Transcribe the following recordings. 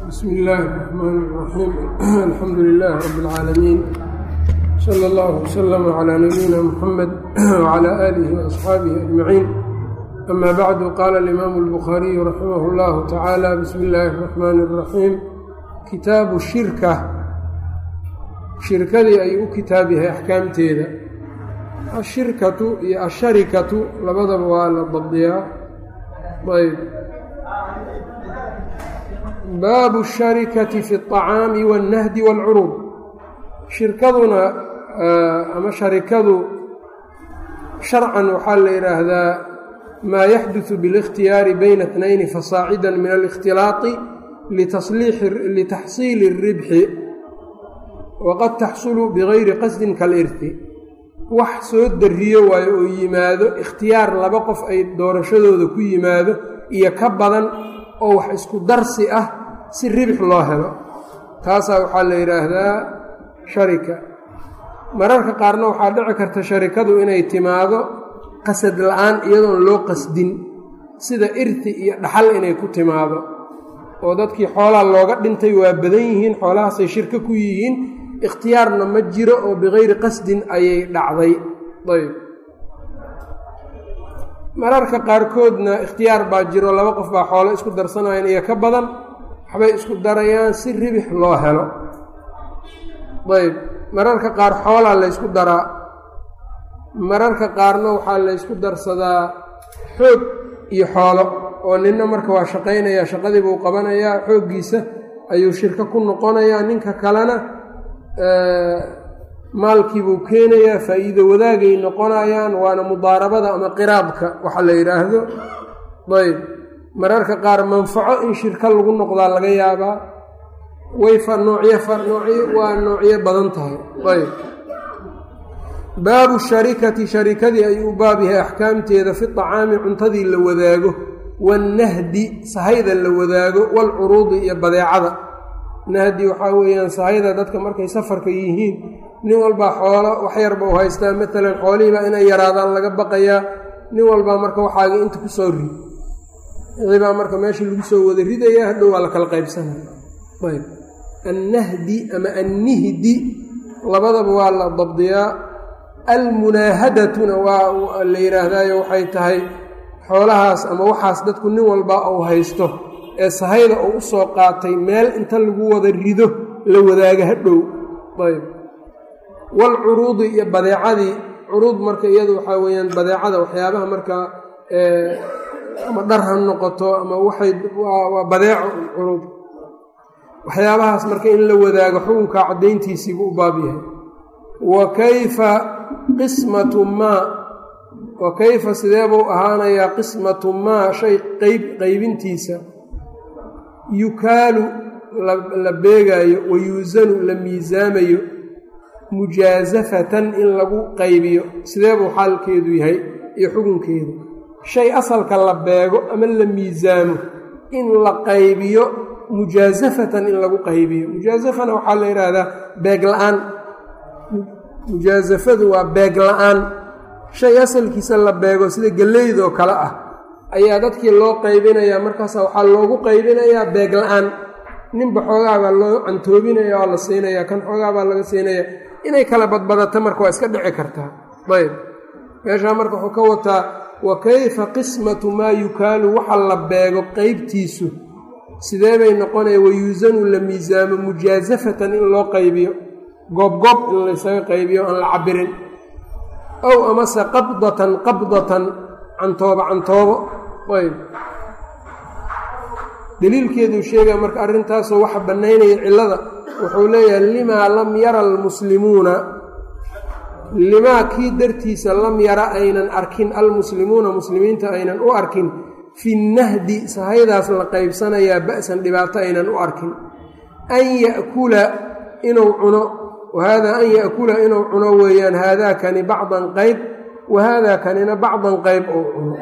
bsm illaahi الرحmn الرaxيim alxamdu لlah rb اlcaalamiin slى اllah وslm عlى nabiyina mxamed وعlى آlih وأصxaabihi أجmaciin ama bacdu qaala اlimaamu الbukhaariyu raximah اllahu tacaala bismi اllaahi الرaxmn الraxiim kitaabu shirka shirkadii ayuu u kitaab yahay axkaamteeda ashirkatu iyo asharikatu labadaba waa la dabdiyaa ayb baabu الsharikati fi الطacaami wالnahdi wاlcuruub shirkaduna ama sharikadu sharcan waxaa la yidhaahdaa maa yaxduثu biاlاkhtiyaari bayna اtnayni fasaacida min اlاkhtilaaطi litaxsiili الribxi waqad taxsulu bigayri qasdin kalirti wax soo dariyo waayo oo yimaado ikhtiyaar laba qof ay doorashadooda ku yimaado iyo ka badan oo wax isku darsi ah si ribix loo helo taasaa waxaa la yidhaahdaa sharika mararka qaarna waxaa dhici karta sharikadu inay timaado qasad la-aan iyadoon loo qasdin sida irti iyo dhaxal inay ku timaado oo dadkii xoolaha looga dhintay waa badan yihiin xoolahaasay shirko ku yihiin ikhtiyaarna ma jiro oo bikayri qasdin ayay dhacday ayb mararka qaarkoodna ikhtiyaar baa jiro laba qof baa xoolo isku darsanayaan iyo ka badan waxbay isku darayaan si ribix loo helo ayb mararka qaar xoolaa laysku daraa mararka qaarna waxaa laysku darsadaa xoog iyo xoolo oo ninna marka waa shaqaynayaa shaqadii buu qabanayaa xooggiisa ayuu shirko ku noqonayaa ninka kalena maalkiibuu keenayaa faa'iido wadaagay noqonayaan waana mudaarabada ama qiraabka waxa la yidhaahdo ayb mararka qaar manfaco in shirko lagu noqdaa laga yaabaa way fa noocyo fa noocyo waa noocyo badan tahay ayb baabu sharikati sharikadii ayuu u baab yahay axkaamteeda fi طacaami cuntadii la wadaago waannahdi sahayda la wadaago waalcuruudi iyo badeecada nahdi waxaa weeyaan sahayda dadka markay safarka yihiin nin walbaa xoolo wax yarba u haystaa matalan xoolihiibaa inay yaraadaan laga baqayaa nin walbaa marka waxaaga inta ku soo rid wixibaa marka meesha lagu soo wada ridayaa hadhow waa la kala qaybsanaya ayb annahdi ama annihdi labadaba waa la dabdiyaa almunaahadatuna waa la yidhaahdaayo waxay tahay xoolahaas ama waxaas dadku nin walbaa uu haysto ee sahayda uu u soo qaatay meel inta lagu wada rido la wadaaga hadhow ayb waalcuruudi iyo badeecadii curuud marka iyadu waxaa weeyaan badeecada waxyaabaha markaa ama dhar ha noqoto ama waxay waa badeeco curuud waxyaabahaas marka in la wadaago xukunka caddayntiisiibuu u baab yahay wa kayfa qismatu maa wa kayfa sideebuu ahaanayaa qismatu maa shay qeyb qeybintiisa yukaalu la beegaayo wa yuusanu la miisaamayo mujaasafatan in lagu qaybiyo sideebuu xaalkeedu yahay iyo xukunkeedu shay asalka la beego ama la miisaamo in la qaybiyo mujaasafatan in lagu qaybiyo mujaasafana waxaa la yidhaahdaa beeg la-aan mujaasafadu waa beeg la-aan shay asalkiisa la beego sida gelleydoo kale ah ayaa dadkii loo qaybinayaa markaasa waxaa loogu qaybinayaa beeg la-aan ninba xoogaa baa loo cantoobinaya oo la siinaya kan xoogaa baa laga siinaya inay kala badbadato marka waa iska dhici kartaa ayb meeshaa marka wuxuu ka wataa wa kayfa qismatu maa yukaalu waxa la beego qeybtiisu sidee bay noqonaya wayuusanu la miisaamo mujaasafatan in loo qaybiyo goobgoob in laysaga qaybiyo aan la cabirin ow amase qabdatan qabdatan cantoobo cantoobo ayb daliilkeeduu sheegaya marka arrintaasoo waxa bannaynaya cillada wuxuu leeyahay limaa lam yara almuslimuuna limaa kii dartiisa lam yara aynan arkin almuslimuuna muslimiinta aynan u arkin fi nahdi sahaydaas la qaybsanayaa ba'san dhibaato aynan u arkin an ya'kula inuu cuno wahaadaa an ya'kula inuu cuno weeyaan haadaakani bacdan qayb wahaadaa kanina bacdan qayb ou cuno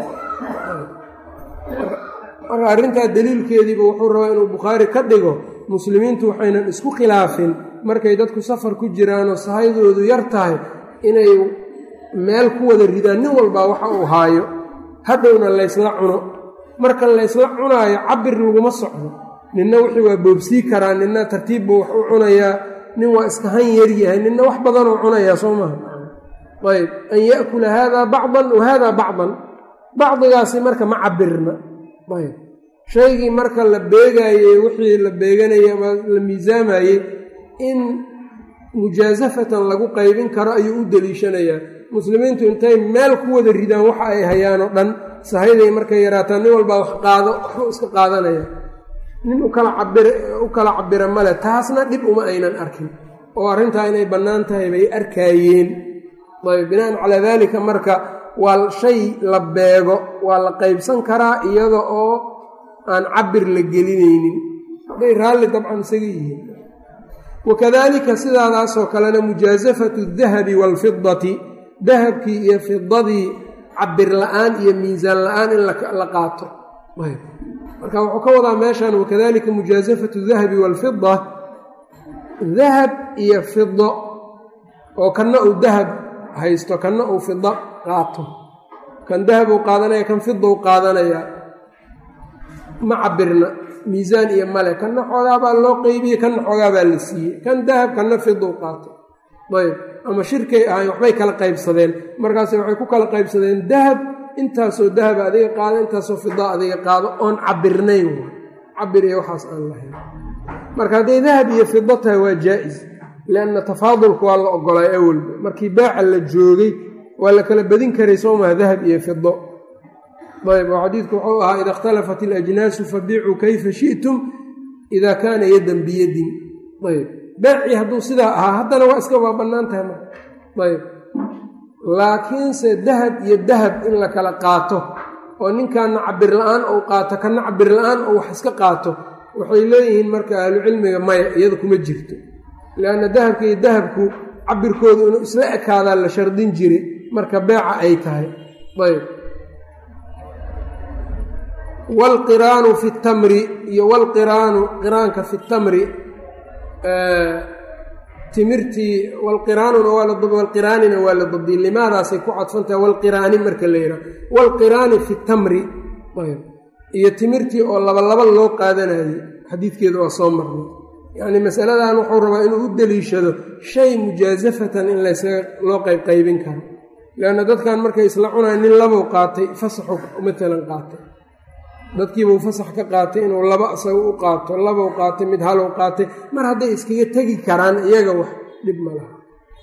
marka arrintaa daliilkeediiba wuxuu rabaa inuu bukhaari ka dhigo muslimiintu waxaynan isku khilaafin markay dadku safar ku jiraanoo sahaydoodu yar tahay inay meel ku wada ridaan nin walbaa waxa uu haayo hadhowna laysla cuno marka laysla cunaayo cabir laguma socdo ninna wixii waa boobsii karaa ninna tartiibbu wax u cunayaa nin waa iska han yaryahay ninna wax badanoo cunayaa soo maha ayb an yaakula haadaa bacdan wa haadaa bacdan bacdigaasi marka ma cabirna ayb shaygii marka la beegaayey wixii la beeganayay ama la miisaamayey in mujaasafatan lagu qaybin karo ayuu u deliishanayaa muslimiintu intay meel ku wada ridaan waxa ay hayaan oo dhan sahayday markay yaraataan nin walbaa wax qaado waxbuu iska qaadanaya nin ukala cabir u kala cabira male taasna dhib uma aynan arkin oo arrintaa inay bannaan tahay bay arkaayeen ayb binaan calaa daalika marka waa shay la beego waa la qaybsan karaa iyada oo aan cabir la gelinaynin hadday raalli dabcan isaga yihiin wakadalika sidaadaasoo kalena mujaasafatu dahabi waalfidati dahabkii iyo fidadii cabir la-aan iyo miisaan la-aan in la qaato marka wuxuu ka wadaa meeshan wakadalika mujaasafatu dahabi waalfida dahab iyo fido oo kanna uu dahab haysto kanna uu fido qaato kan dahab uu qaadanaya kan fidou qaadanaya ma cabirna miisaan iyo male kanna xoogaabaa loo qeybiyey kanna xoogaabaa la siiyey kan dahab kanna fidou qaato ayb ama shirkay ahayn waxbay kala qaybsadeen markaas waxay ku kala qaybsadeen dahab intaasoo dahaba adiga qaado intaasoo fida adiga qaado oon cabirnayn cabir iyo waxaas aan lahayn marka hadday dahab iyo fido tahay waa jaa-is lianna tafaadulku waa la ogolay awalba markii baaca la joogay waa la kala badin karay soo maha dahab iyo fido ayb oo xadiidku wuxuu ahaa ida ikhtalafat alajnaasu fabiicuu kayfa shi'tum ida kaana yadan biyadin ayb beecii hadduu sidaa ahaa haddana waa iska waa bannaan tahay marka ayb laakiinse dahab iyo dahab in la kala qaato oo ninkanna cabir la-aan ou qaato kanna cabir la-aan ou wax iska qaato waxay leeyihiin marka ahlucilmiga maya iyada kuma jirto lianna dahabka iyo dahabku cabirkoodu inuu isla ekaadaa la shardin jiray marka beeca ay tahay ayb waalqiraanu fi tamri iyo waalqiraanu qiraanka fi tamri timirtii walqiraanuna waa walqiraanina waa la dabdiyey limaadaasay ku cadfantahay walqiraani marka la yidhaha walqiraani fi tamri iyo timirtii oo labalaba loo qaadanayay xadiidkeeda waa soo marnay yacnii masaladan wuxuu rabaa inuu u deliishado shay mujaasafatan in laysaga loo qaybqaybin karo leanna dadkan markay isla cunayan nin labou qaatay fasaxu matalan qaatay dadkiibuu fasax ka qaatay inuu laba isaga u qaato labou qaatay mid halow qaatay mar hadday iskaga tegi karaan iyaga wax dhib ma laha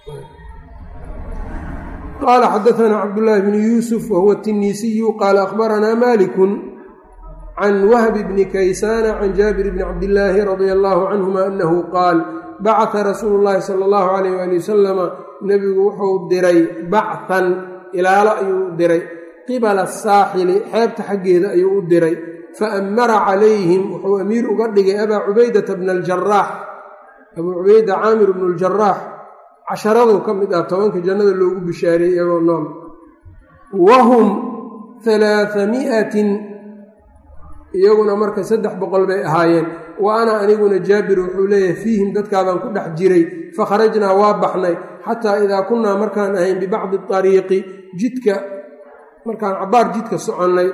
qaala xadaanaa cabdullaahi bnu yuusuf wahuwa tiniisiyu qaala akhbaranaa malikun can wahbi bni kaysaana can jaabir bni cabdillaahi radia allaahu canhuma annahu qaal bacata rasuulu llaahi sala allahu calayh waali wasalama nebigu wuxuu diray bacan ilaalo ayuu diray qibala asaaxili xeebta xaggeeda ayuu u diray fa ammara calayhim wuxuu amiir uga dhigay abaa cubaydata bna aljaraax abuu cubayda caamir bnu ljaraax casharaduu ka mid ah tobanka jannada loogu bishaariyey iyagoo nool wahum halaahami'atin iyaguna marka saddex boqol bay ahaayeen wa ana aniguna jaabir wuxuu leeyahay fiihim dadkaabaan ku dhex jiray fakharajnaa waa baxnay xataa idaa kunnaa markaan ahayn bibacdi ariiqi jidka markaan cabbaar jidka soconnay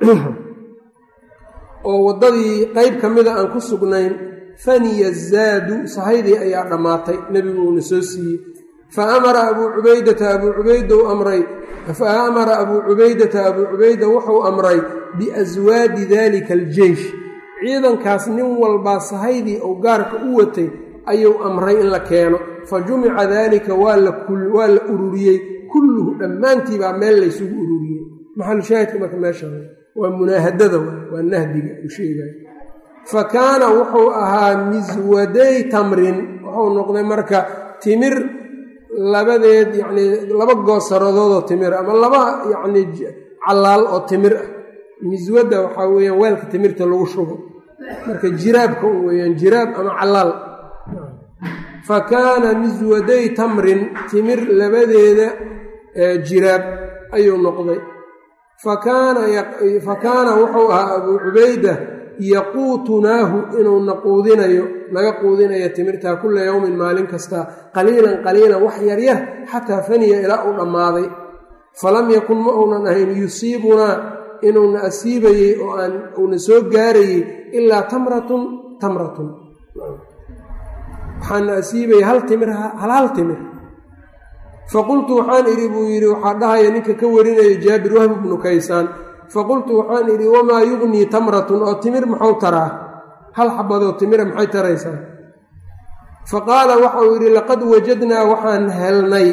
oo waddadii qeyb ka mida aan ku sugnayn faniya zaadu sahaydii ayaa dhammaatay nebigu uuna soo siiyey fa amara abuu cubaydata abuu cubayda u amray fa amara abuu cubaydata abuu cubayda wuxuu amray biaswaadi dalika aljeish ciidankaas nin walbaa sahaydii uu gaarka u watay ayuu amray in la keeno fa jumica daalika waa la ururiyey kulluhu dhammaantiibaa meel laysugu ururiyey maxalushaahidka marka meesha waa munaahadada waa nahdiga uu sheegayo fa kaana wuxuu ahaa miswaday tamrin wuxuu noqday marka timir labadeed yacnii laba goosaradoodoo timir ama laba yacnii callaal oo timir ah miswadda waxaa weeyaan weelka timirta lagu shubo marka jiraabka u weeyaan jiraab ama callaal fa kaana miswaday tamrin timir labadeeda jiraab ayuu noqday fa kaana wuxuu ahaa abuu cubayda yaquutunaahu inuu na quudinayo naga quudinayo timirtaa kulla yowmin maalin kasta qaliilan qaliilan wax yaryar xataa faniya ilaa uu dhammaaday falam yakun ma uunan ahayn yusiibunaa inuuna asiibayey oo aan uuna soo gaarayey ilaa tamratun tamratun waxaana asiibaya hal timir hal hal timir faqultu waxaan idhi buu yidhi waxaa dhahaya ninka ka warinaya jaabir wahb bnu kaysaan faqultu waxaan idhi wamaa yugnii tamratun oo timir maxuu taraa hal xabadoo timira maxay taraysaa faqaala waxauu yidhi laqad wajadnaa waxaan helnay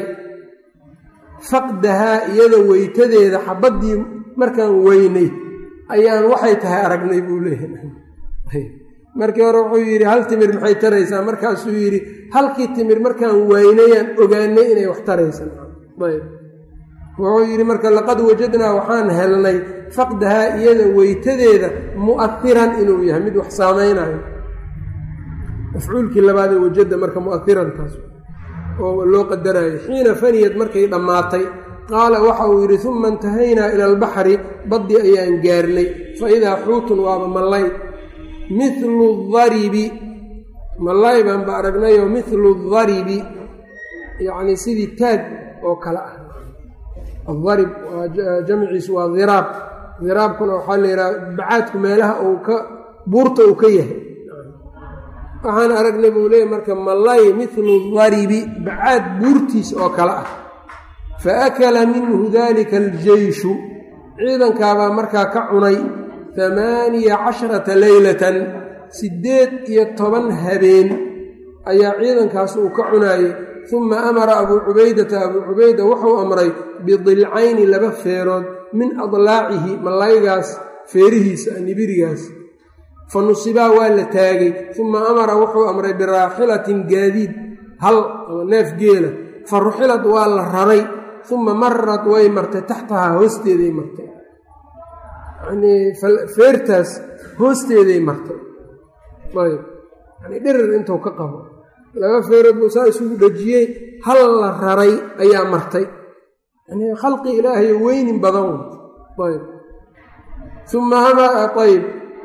faqdahaa iyada weytadeeda xabaddii markaan weynay ayaan waxay tahay aragnay buu leeyahay markii hore wuxuu yidhi hal timir maxay taraysaa markaasuu yidhi halkii timir markaan waynayaan ogaanay inay wax taraysan ayb wuxuu yidhi marka laqad wajadnaa waxaan helnay faqdahaa iyada weytadeeda mu'ahiran inuu yahay mid wax saamaynayo mafcuulkii labaadee wajada marka mu'ahirantaas oo loo qadarayo xiina faniyad markay dhammaatay qaala waxa uu yidhi uma intahaynaa ila albaxri baddi ayaan gaarnay fa idaa xuutun waaba mallay mithlu daribi mallay baanba aragnayoo mithlu daribi yacnii sidii taag oo kale ah adarib waa jamciisu waa diraab diraabkuna waxaa la yidhaha bacaadku meelaha uu ka buurta uu ka yahay waxaan aragnay buu leeyay marka mallay mithlu daribi bacaad buurtiis oo kale ah fa akala minhu dalika aljeyshu ciidankaabaa markaa ka cunay hamaaniya casharata leylatan siddeed iyo toban habeen ayaa ciidankaas uu ka cunaayey uma amara abuu cubaydata abuu cubayda wuxuu amray bidilcayni laba feerood min adlaacihi mallaygaas feerihiisa nibirigaas fa nusibaa waa la taagay uma amara wuxuu amray biraaxilatin gaadiid hal ama neef geela fa ruxilad waa la raray uma marad way martay taxtahaa hoosteeday martay yanii feertaas hoosteeday martay ayb yani dhirir intuu ka qabo laba feerood buu saa isugu dhejiyey hal la raray ayaa martay yani khalqi ilaahayo weynin badan ayb uma ayb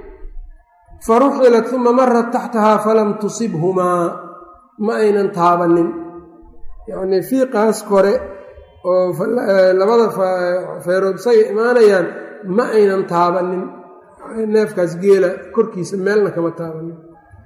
faruxilat uma marat taxtahaa falam tusibhumaa ma aynan taabanin yacnii fiiqaas kore oo labada feerood isaga imaanayaan ma aynan taabanin neefkaas geela korkiisa meelna kama taabanin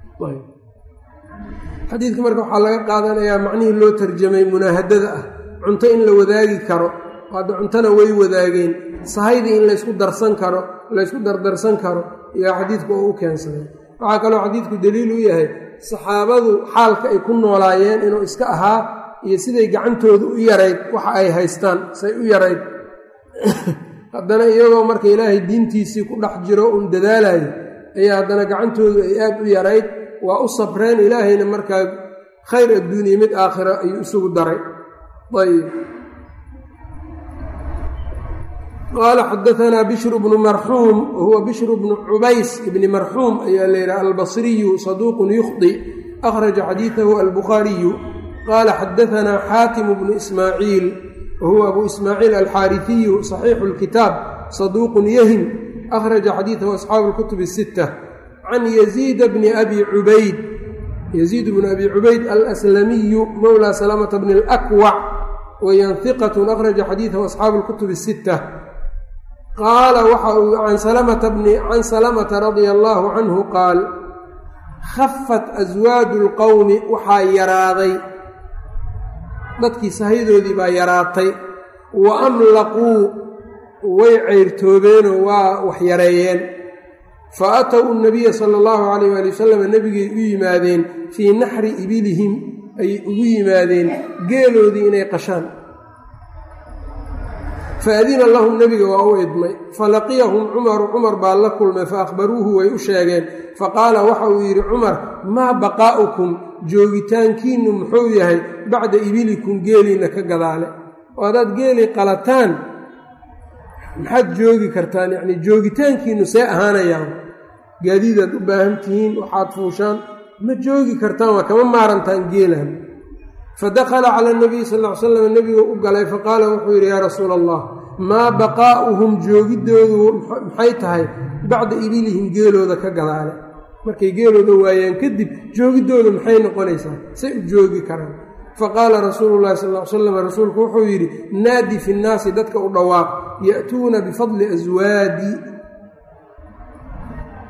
xadiidka marka waxaa laga qaadanayaa macnihii loo tarjamay munaahadada ah cunto in la wadaagi karo hadda cuntona way wadaageen sahaydii in laysku darsan karo laysku dardarsan karo iyo xadiidku oo u keensaday waxaa kaloo xadiidku daliil u yahay saxaabadu xaalka ay ku noolaayeen inuu iska ahaa iyo siday gacantooda u yarayd waxa ay haystaan say u yarayd haddana iyagoo marka ilaahay diintiisii ku dhex jiro uun dadaalayo ayaa haddana gacantoodu ay aad u yarayd waa u sabreen ilaahayna markaa khayr adduuniya mid aakhira ayuu isugu daray ayb qaala xadaanaa bishru bnu marxuum wahuwa bishru bnu cubays ibni marxuum ayaa layidhaha albasriyu saduuqun yukhdi akhraja xadiidahu albukhaariyu qaala xadaanaa xaatimu bnu ismaaciil wahuwa abu ismaaciil alxaariثiyu صaxiixu اlkitaab saduuqun yahim akhraja xadiidahu asxaabu اlkutub الsita can yaziida bni abi cubayd yaziid bnu abi cubayd alslamiyu mowlى salamata bni اlakwac wayan hiqat akhraja xadiidahu asxaabu اlkutub الsita qaala waxa uu can salamata radia allaahu canhu qaal khafat aswaadu اlqowmi waxaa yaraaday dadkii sahaydoodii baa yaraatay wa amlaquu way ceyrtoobeenoo waa wax yareeyeen fa atow nabiya sala allahu calayh waali wasalam nebigay u yimaadeen fii naxri ibilihim ayay ugu yimaadeen geeloodii inay qashaan faadina lahum nebiga waa u idmay falaqiyahum cumaru cumar baa la kulmay fa akhbaruuhu way u sheegeen faqaala waxa uu yidhi cumar maa baqaa'ukum joogitaankiinnu muxuu yahay bacda ibilikum geeliinna ka gadaale oo haddaad geeli qalataan maxaad joogi kartaan yacnii joogitaankiinnu see ahaanayaan gaadiidaad u baahan tihiin waxaad fuushaan ma joogi kartaan waa kama maarantaan geelan fadakhala cala nabiyi sal ll ly slam nebigu u galay faqaala wuxuu yidhi yaa rasuula allah maa baqaa'uhum joogidoodu maxay tahay bacda ibilihim geelooda ka gadaale markay geelooda waayaan kadib joogidooda maxay noqonaysaa say u joogi karaan faqaala rasuulu llahi sal ly slam rasuulku wuxuu yidhi naadi fi nnaasi dadka u dhawaaq ya'tuuna bifadli aswaadi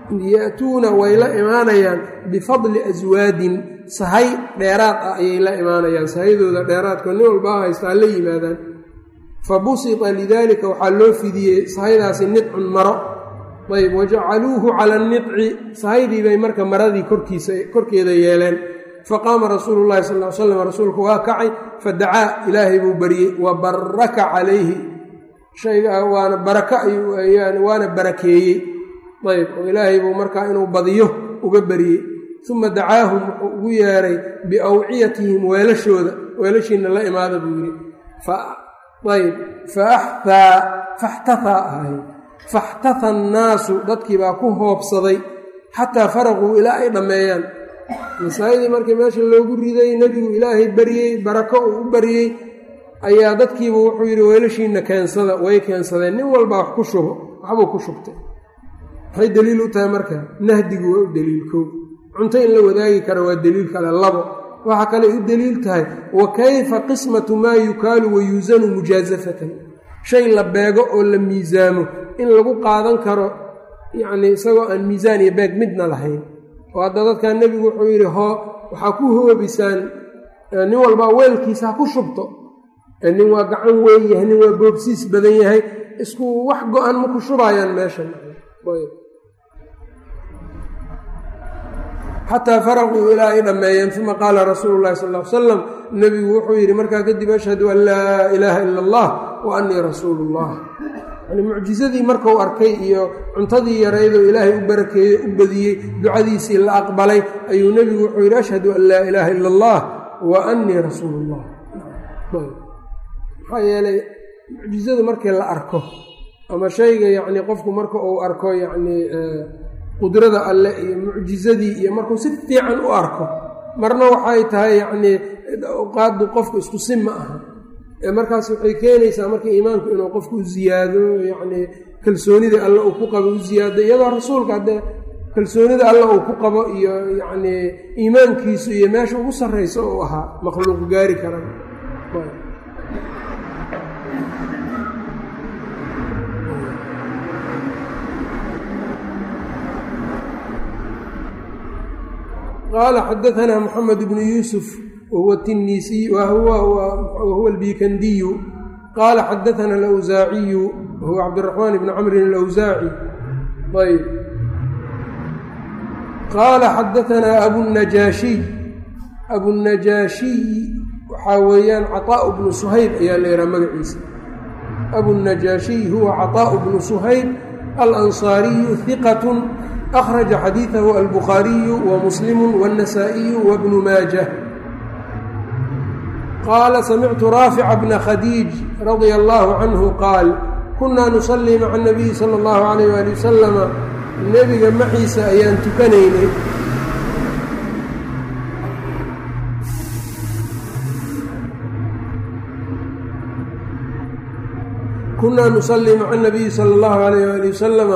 ya'tuuna way la imaanayaan bifadli aswaadin sahay dheeraad ah ayay la imaanayaan sahaydooda dheeraadka nin walbaa haystaa la yimaadaan fa busita lidaalika waxaa loo fidiyey sahaydaasi nidcun maro ayb wajacaluuhu cala anicci sahaydii bay marka maradii korkiisa korkeeda yeeleen faqaama rasuulu llahi sal l slam rasuulku waa kacay fadacaa ilaahay buu baryey wa baraka calayhi shayga waana baraka waana barakeeyey ayb oo ilaahay buu markaa inuu badiyo uga baryey uma dacaahum wuxuu ugu yeeray biawciyatihim weelashooda weelashiina la imaada buu yidhi ayb faaxtaa faxtahaa ahay faxtaha annaasu dadkii baa ku hoobsaday xataa faraquu ilaa ay dhammeeyaan masaajidii markii meesha loogu riday nebigu ilaahay baryey barako uu u baryey ayaa dadkiibu wuxuu yidhi weelashiina keensada way keensadeen nin walbaa wax ku shubo waxbuu ku shubtay waxay deliil u tahay marka nahdigu waa u deliil kow cunto in la wadaagi kara waa deliil kale labo waxaa kale u deliil tahay wa kayfa qismatu maa yukaalu wa yuusanu mujaasafatan shay la beego oo la miisaamo in lagu qaadan karo yacnii isagoo aan miisaan iyo beeg midna lahayn oo hadda dadkan nebigu wuxuu yidhi hoo waxaa ku hoobisaan nin walbaa weelkiisa ha ku shubto nin waa gacan weyn yahay nin waa boobsiis badan yahay isku wax go-an ma ku shubaayaan meeshan xataa faraquu ilaa ay dhammeeyeen uma qaala rasuulu llahi sal l salam nebigu wuxuu yidhi markaa kadib ashhadu an laa ilaaha ila allah wa annii rasuulu llah yani mucjisadii markuu arkay iyo cuntadii yaraydoo ilaahay u barakeeyey u badiyey ducadiisii la aqbalay ayuu nebigu wuxuu yidhi ashhadu an laa ilaaha ila allah wa annii rasuulu llah maxaa yeelay mucjizadu markii la arko ama shayga yacnii qofku marka uu arko yacnii qudrada alle iyo mucjizadii iyo markuu si fiican u arko marna waxay tahay yacnii qaadu qofku isku si ma aha ee markaas waxay keenaysaa marka iimaanku inuu qofku u ziyaado yacnii kalsoonida alle uu ku qabo u ziyaado iyadoo rasuulka haddee kalsoonida alle uu ku qabo iyo yacnii iimaankiisu iyo meesha ugu sarraysa uu ahaa makhluuq gaari kara qaala xadaanaa moxamed bnu yuusuf wahuwa tinisiy wahuwa albikandiyu qaala xadaana alawsaaciyu wahuwa cabdiraxmaan bni camrin alawsaaci ayb qaala xadaanaa abunajaashiy abunajaashiy waxaa weeyaan caطaau bnu suhayb ayaa la yidhaha magaciisa abunajaashiy huwa caطaau bnu suhayb alansaariyu hiqat أخرج xadيiثه الbخاaرiي ومسلم والنسائي وبن mاaجة qال سمعت رافع بن khديiج رضي الله عنه qاaل كuنaa نصلي mع النبي صلى الله عليه وaلي وسلم nebiga maciisa ayaan tukanaynay kunaa نصلي mع النبي صلى الله عليه وaلي وسلم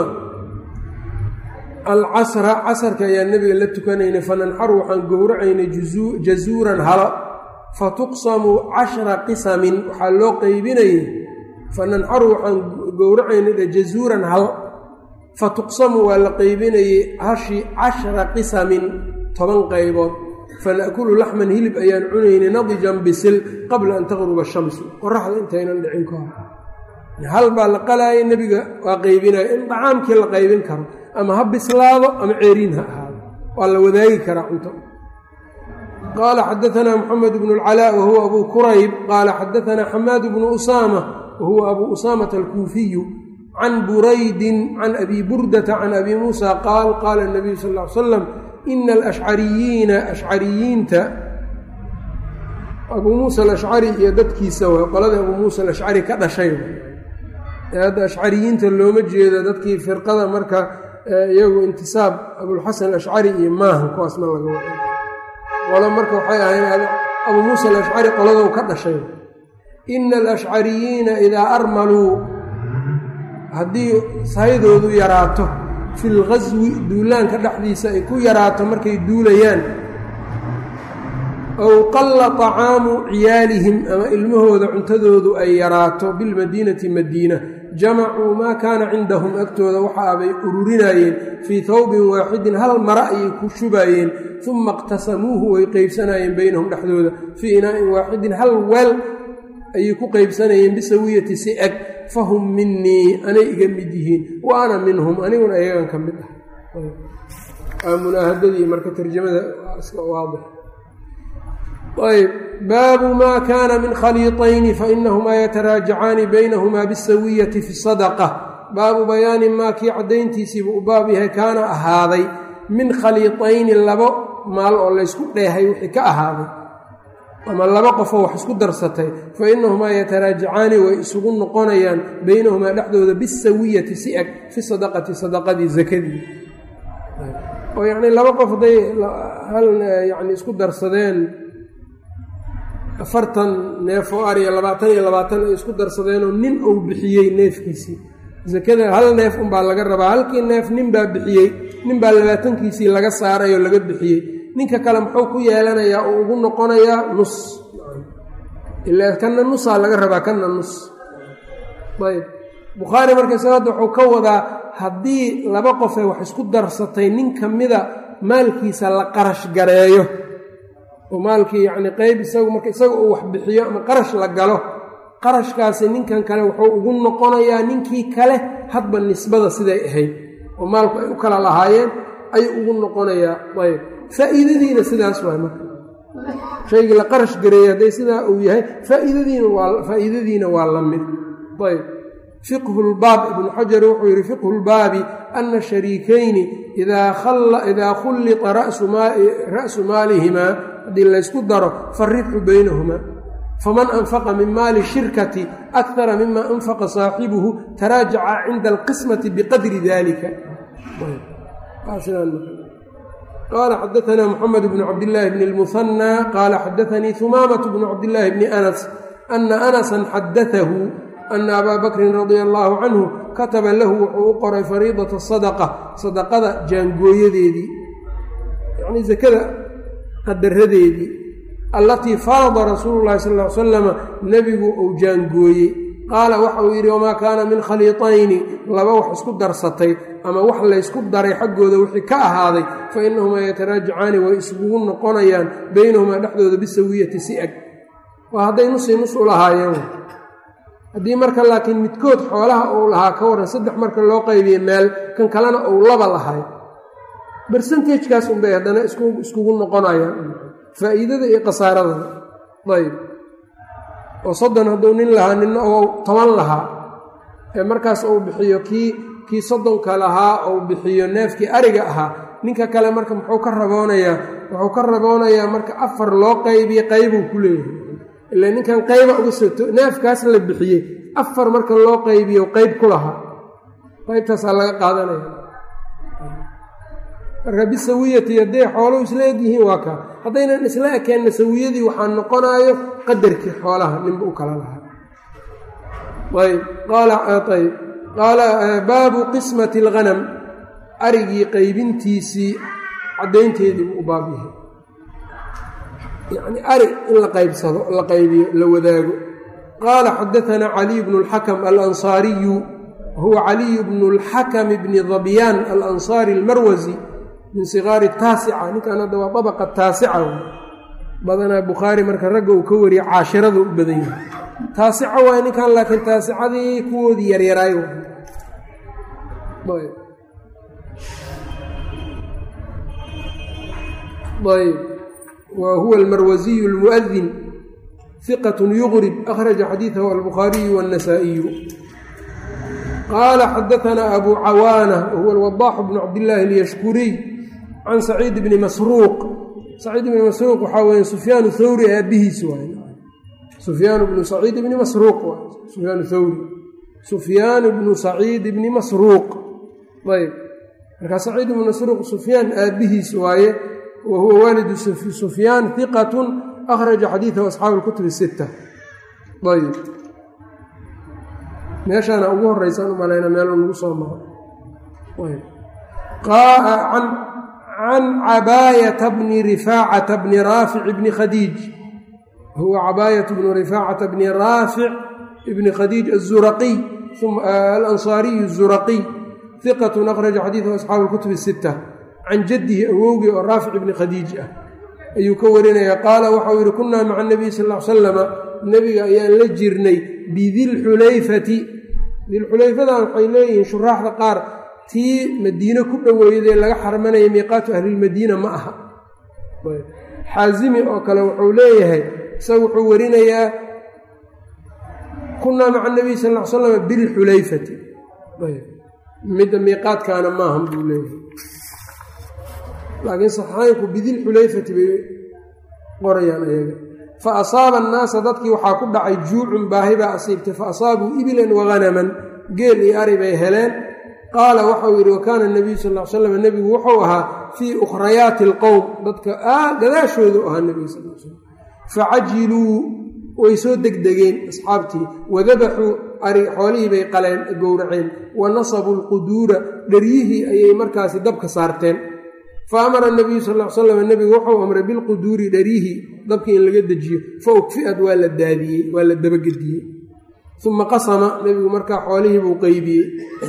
alcasra casarka ayaa nebiga la tukanaynay fananxaru waxaan gowracaynay jazuuran halo fa tuqsamu cashra qisamin waxaa loo qeybinayay fananxaru waxaan gowracaynay jazuuran hal fa tuqsamu waa la qeybinayey hashi cashra qisamin toban qaybood fana'kulu laxman hilib ayaan cunaynay nadijan bisil qabla an taqruba shamsu qoraxda intaynan dhicin ka hor hal baa la qalaayay nebiga waa qeybinaya in dacaamkii la qaybin karo ama ha bislaado ama ceeriin ha ahaado waa la wadaagi karaa cunto qaala xadaanaa moxamed bnu اlcalaa wahuwa abu kurayb qaala xadaanaa xamaad bnu usaama wahuwa abu usaamata alkuufiyu can buraydin can abi burdata can abi muusa qaal qaala nabiyu sal l salam ina alashcariyiina ashcariyiinta abuu muusa alashcari iyo dadkiisa waa qoladii abuu muusa alashcari ka dhashay hadda ashcariyiinta looma jeedo dadkii firqada marka iyagu intisaab abulxasan alashcari iyo maahan kuwaas ma laga wado qolo marka waxay ahayn abuu muusa alashcari qoladow ka dhashay ina alashcariyiina idaa armaluu haddii sahaydoodu yaraato fi lgaswi duulaanka dhexdiisa ay ku yaraato markay duulayaan ow qalla طacaamu ciyaalihim ama ilmahooda cuntadoodu ay yaraato bilmadiinati madiina jamacuu maa kaana cindahum agtooda waxaabay ururinayeen fii thawbin waaxidin hal mara ayay ku shubaayeen uma iqtasamuuhu way qeybsanayeen beynahum dhexdooda fii inaa'in waaxidin hal weel ayay ku qeybsanayeen bisawiyati si eg fahum minii anay iga mid yihiin wa ana minhum aniguna iyagan ka mid ah munaahadadii marka tarjamada iska waadix ayb baabu maa kaana min khaliiطayni fainahumaa yataraajacaani baynahumaa bisawiyati fi sadaqa baabu bayaani maa kii caddayntiisiibuu u baab yahay kaana ahaaday min khaliiطayni labo maal oo laysku dheehay wixii ka ahaaday ama laba qofoo wax isku darsatay fa inahumaa yataraajacaani way isugu noqonayaan baynahumaa dhexdooda bisawiyati si eg fi sadaqati sadaqadii zakadii oo yacni laba qof hadday hal yacni isku darsadeen afartan neef oo ariya labaatan iyo labaatan ay isku darsadeenoo nin uu bixiyey neefkiisii sakada hal neef unbaa laga rabaa halkii neef nin baa bixiyey nin baa labaatankiisii laga saaray oo laga bixiyey ninka kale muxuu ku yeelanayaa oo ugu noqonayaa nus ilaa kanna nusaa laga rabaa kanna nus ayb bukhaari marka isaga hadda wuxuu ka wadaa haddii laba qofee wax isku darsatay nin ka mida maalkiisa la qarash gareeyo oo maalkii yacni qeyb isagu marka isaga uu wax bixiyo ama qarash la galo qarashkaasi ninkan kale wuxuu ugu noqonayaa ninkii kale hadba nisbada siday ahayd oo maalku ay u kala lahaayeen ayuu ugu noqonayaa ayb faa'iidadiina sidaas waay marka shaygii la qarash gareeyey hadday sidaa uu yahay faa'iidadiina waa faa'iidadiina waa la mid ayb fiqhu lbaab ibnu xajar wuxuu yidhi fiqhu lbaabi ana shariikayni idaa khulliqa ra'su maalihimaa haddii laysku daro faribxu baynahumaa faman anfaqa min maali shirkati akara mima anfaqa saaxibuhu taraajaca cinda alqismati biqadri dalika qaala xadaanaa muxamed bnu cabdillaahi bni lmuhanaa qaala xadaanii humaamatu bnu cabdillaahi bni anas ana anasan xadatahu ana abaa bakrin radia allaahu canhu kataba lahu wuxuu u qoray fariidata sadaqa sadaqada jaangooyadeedii yacnii sakada qadaradeedii allatii farada rasuulu llahi sal ly salama nebigu uu jaangooyey qaala waxa uu yidhi wamaa kaana min khaliitayni laba wax isku darsatay ama wax laysku daray xaggooda wixii ka ahaaday fa inahumaa yataraajacaani way iskugu noqonayaan baynahumaa dhexdooda bisawiyati si eg waa hadday nusi nus u lahaayeen haddii marka laakiin midkood xoolaha uu lahaa ka waran saddex marka loo qaybiye meel kan kalena uu laba lahay bersentagekaas unbay haddana iskugu noqonayaan faa'iidada iyo khasaarada ayb oo soddon hadduu nin lahaa ninna ou toban lahaa ee markaas uu bixiyo kii kii soddonka lahaa ou bixiyo neefkii ariga ahaa ninka kale marka muxuu ka raboonayaa wuxuu ka raboonayaa marka afar loo qaybiye qaybuu ku leeyahay ila ninkan qayba uga soto neefkaas la bixiyey afar marka loo qaybiyo qayb ku lahaa qaybtaasaa laga qaadanaya marka bisawiyati hadday xooluhu isla eg yihiin waa kaa haddaynan isla ekeenna sawiyadii waxaa noqonaayo qadarkii xoolaha ninba u kala lahaa ayb qaalaayb qaala baabu qismati alghanam arigii qaybintiisii caddaynteedii buu u baab yahay yacni ari in la qaybsado la qaybiyo la wadaago qaala xadaanaa caliy bnu اlxakam alansaariyu huwa caliy bnu اlxakam bni dabyaan alansaari almarwasi min sigaari taasica ninkan hadda waa dabaqa taasica badanaa bukhaari marka ragga uu ka wariya caashirada u badan yahay taasica waay ninkan laakiin taasicadii kuwoodii yaryaraay ayb wa huwa almarwasiyu almu'adin hiqat yugrib akhraja xadiidahu albukhaariyu waannasaa'iyu qaala xadaanaa abu cawaana wahuwa alwadaaxu bnu cabdillaahi alyashkuriy can saciid bni masruuq saciid bni masruuq waxaa weeye sufyaanu thawri aabbihiis waay sufyaan bnu saciid bni masruuq sufyaan thawri sufyaan bnu saciid bni masruuq ayb markaa saciid bnu masruuq sufyaan aabbihiis waaye wa huwa waalidu sufyaan hiqatun akhraja xadiidahu asxaabu lkutubi sita ayb meeshaana ugu horeysaan u malayna meel nagu soo maro can cabaayata bni rifaacata bni raafic bni khadiij huwa cabaayat bnu rifaacata bni raafic ibni khadiij azuraqiy alansaariyu zuraqiy hiqatun akhraja xadiidahu asxaabu lkutubi sita can jaddihi awowgii oo raafic ibni khadiij ah ayuu ka warinaya qaala waxau yidhi kunnaa maca nabiy sal l salama nebiga ayaan la jirnay bidilxulayfati dilxulayfadan waxay leeyihiin shuraaxda qaar tii madiine ku dhoweeyadee laga xarmanaya miiqaatu ahlilmadiina ma aha xaazimi oo kale wuxuu leeyahay isaga wuxuu warinayaa kunnaa maca nabiy sal l slama bilxulayfati midda miiqaadkaana maahan buu leeyahay laakiin saxaanku bidilxulayfati bay qorayaan ayaga fa asaaba annaasa dadkii waxaa ku dhacay juucun baahi baa asiibtay fa asaabuu ibilan wahanaman geel iyo ari bay heleen qaala waxau yidhi wakaana nabiyu sal l slam nebigu wuxuu ahaa fii ukhrayaati alqowm dadka gadaashoodu ahaa nebiga sal l slam facajiluu way soo degdegeen asxaabtii wadabaxuu ari xoolihii bay qaleen gowraceen wa nasabuu lquduura dharyihii ayay markaasi dabka saarteen fa amara nabiyu sal l slam nebigu wuxuu amray bilquduuri dharyihii dabkii in laga dejiyo fa ukfi'ad waa la daadiyey waa la dabagediyey uma qasama nebigu markaa xoolihii buu qeybiyey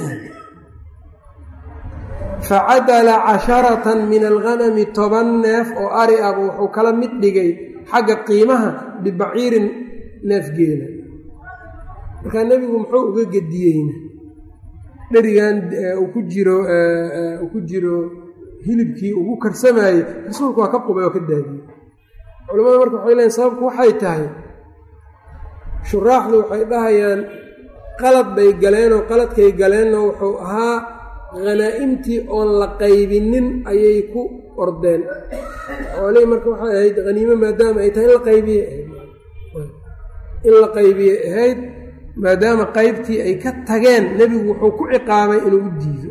facadala casharatan min alghanami toban neef oo ari ah wuxuu kala mid dhigay xagga qiimaha bibaciirin neefgeela markaa nebigu muxuu uga gediyeyna dherigan uu ku jiro uu ku jiro hilibkii ugu karsamaayey rasuulku waa ka qubay oo ka daadiyey culamada marka waxay leeyiin sababku waxay tahay shuraaxdu waxay dhahayaan qalad bay galeenoo qaladkay galeenna wuxuu ahaa khanaa'imtii oon la qaybinin ayay ku ordeen xoolihii marka waxay ahayd haniimo maadaama ay tahay in la qaybiye in la qaybiyey ahayd maadaama qaybtii ay ka tageen nebigu wuxuu ku ciqaabay inuu u diido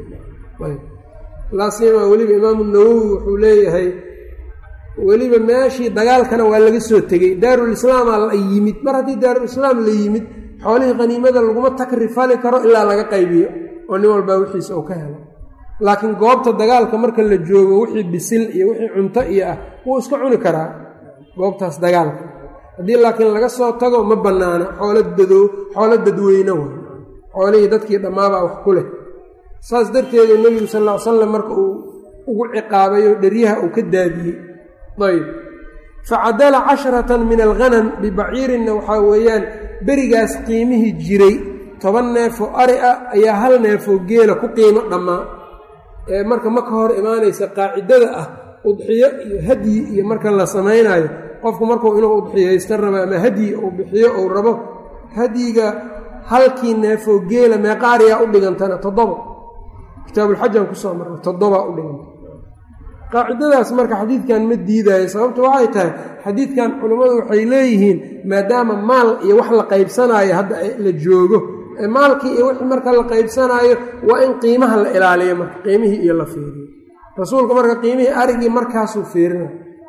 laasimaa weliba imaamu nawowi wuxuu leeyahay weliba meeshii dagaalkana waa laga soo tegey daarulislaamaa la yimid mar haddii daarulislaam la yimid xoolihii khaniimada laguma takrifali karo ilaa laga qaybiyo oo nin walbaa wixiisa uu ka helo laakiin goobta dagaalka marka la joogo wixii bisil iyo wixii cunto iyo ah wuu iska cuni karaa goobtaas dagaalka haddii laakiin laga soo tago ma bannaana xoolo dado xoolo dadweyne way xoolihii dadkii dhammaabaa wax ku leh saas darteedu nebigu sal ll ly slam marka uu ugu ciqaabay oo dheryaha uu ka daadiyey ayb facadala casharatan min alghanam bibaciirinna waxaa weeyaan berigaas qiimihii jiray toban neefoo ari ah ayaa hal neefoo geela ku qiimo dhammaa ee marka ma ka hor imaanaysa qaacidada ah udxiyo iyo hadyi iyo marka la samaynayo qofku markuu inuu udxiyaysta rabo ama hadyi uu bixiyo uu rabo hadyiga halkii neefoo geela meeqa ariyaa u dhigantana toddoba kitaabulxajaan kusoo marna toddobaa u dhiganta qaacidadaas marka xadiidkan ma diidaayo sababta waxay tahay xadiidkan culummadu waxay leeyihiin maadaama maal iyo wax la qaybsanaayo hadda la joogo maalkii iyo wixii marka la qaybsanaayo waa in qiimaha la ilaaliyo marka qiimihii iyo la fiiriyo rasuulku marka qiimihii arigii markaasuu fiirina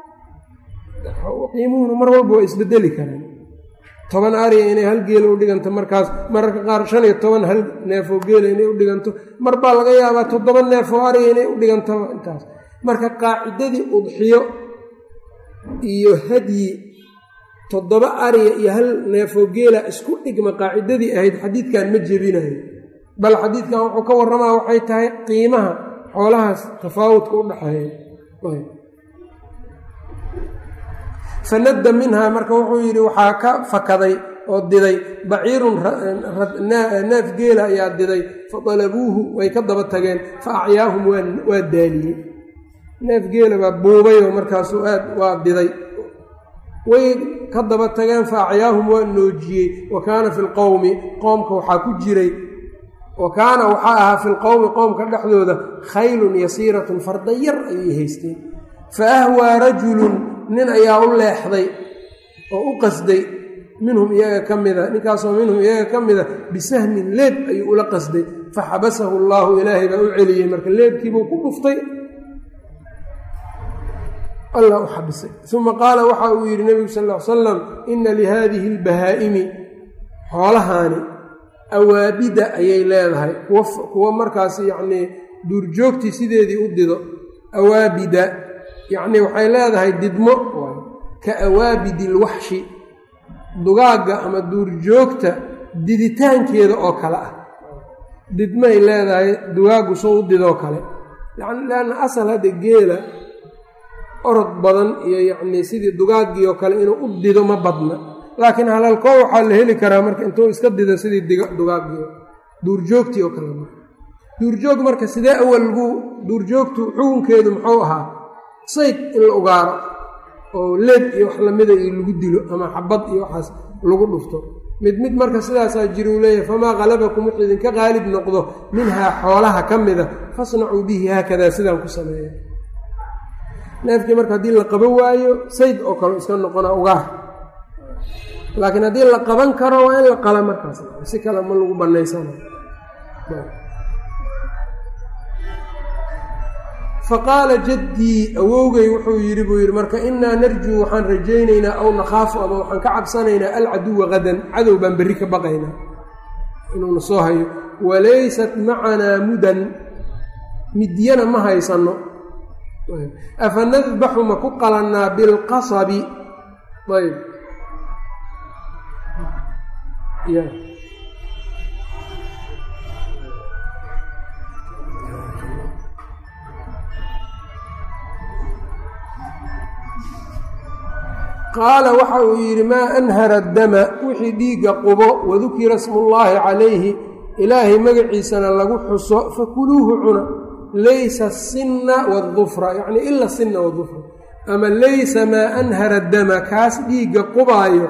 qiimuhuna mar walba waa isbedeli karaan toban ariga inay hal geela u dhiganto markaas mararka qaar shan iyo toban hal neefoo geela inay u dhiganto mar baa laga yaabaa toddoba neefoo ariga inay u dhiganto intaas marka qaacidadii udxiyo iyo hadyi toddoba ariga iyo hal neefoo geela isku dhigma qaacidadii ahayd xadiidkan ma jebinayo bal xadiidkan wuxuu ka warramaa waxay tahay qiimaha xoolahaas tafaawudka u dhaxeeya fanadda minhaa marka wuxuu yidhi waxaa ka fakaday oo diday baciirun neef geela ayaa diday fa dalabuuhu way ka daba tageen fa acyaahum waa daaliyey neef geela baa buubayoo markaasuu aad waa diday way ka daba tageen fa acyaahum waa noojiyey wa kaana fi lqowmi qoomka waxaa ku jiray wa kaana waxaa ahaa fi lqowmi qoomka dhexdooda khaylun yasiiratun farda yar ayay haysteen fa ahwaa rajulun nin ayaa u leexday oo u qasday minhum iyaga ka mida ninkaasoo minhum iyaga ka mida bisahmin leeb ayuu ula qasday fa xabasahu allaahu ilaahay baa u celiyey marka leebkiibuu ku dhuftay allah u xabisay uma qaala waxa uu yidhi nebigu sal ll ly salam ina lihaadihi albahaa'imi xoolahaani awaabida ayay leedahay kuwa markaas yacnii duurjoogtii sideedii u dido awaabida yacnii waxay leedahay didmo ka awaabidi ilwaxshi dugaagga ama duurjoogta diditaankeeda oo kale ah didmay leedahay dugaaggu soo u didoo kale yani leanna asal hadda geela orod badan iyo yacnii sidii dugaaggii oo kale inuu u dido ma badna laakiin halalkoo waxaa la heli karaa marka intuu iska dido sidii dugaaggii duurjoogtii oo kale duurjoog marka sidee awal lagu duurjoogtu xukunkeedu muxuu ahaa sayd in la ugaaro oo leed iyo wax lamida iyo lagu dilo ama xabad iyo waxaas lagu dhufto mid mid marka sidaasaa jira uu leeyahay famaa qalabakum wuxuu idinka qaalib noqdo minhaa xoolaha ka mida fasnacuu bihi haakadaa sidaan ku sameeya neefkii marka haddii la qaban waayo sayd oo kale iska noqona ugaar laakiin haddii la qaban karo waa in la qala markaas si kale ma lagu banaysanayo faqaala jaddii awowgay wuxuu yidhi buu yidhi marka innaa narjuu waxaan rajaynaynaa aw nakhaafu ama waxaan ka cabsanaynaa alcaduwa qadan cadow baan berri ka baqaynaa inuuna soo hayo walaysat macanaa mudan midyana ma haysanno afa nadbaxu ma ku qalannaa bilqasabi ayb qaala waxa uu yidhi maa anhara dama wixii dhiigga qubo wadukira smullaahi calayhi ilaahay magaciisana lagu xuso fakuluuhu cuna laysa asinna waadufra yacnii ila asinna waadufra ama laysa maa anhara dama kaas dhiigga qubaayo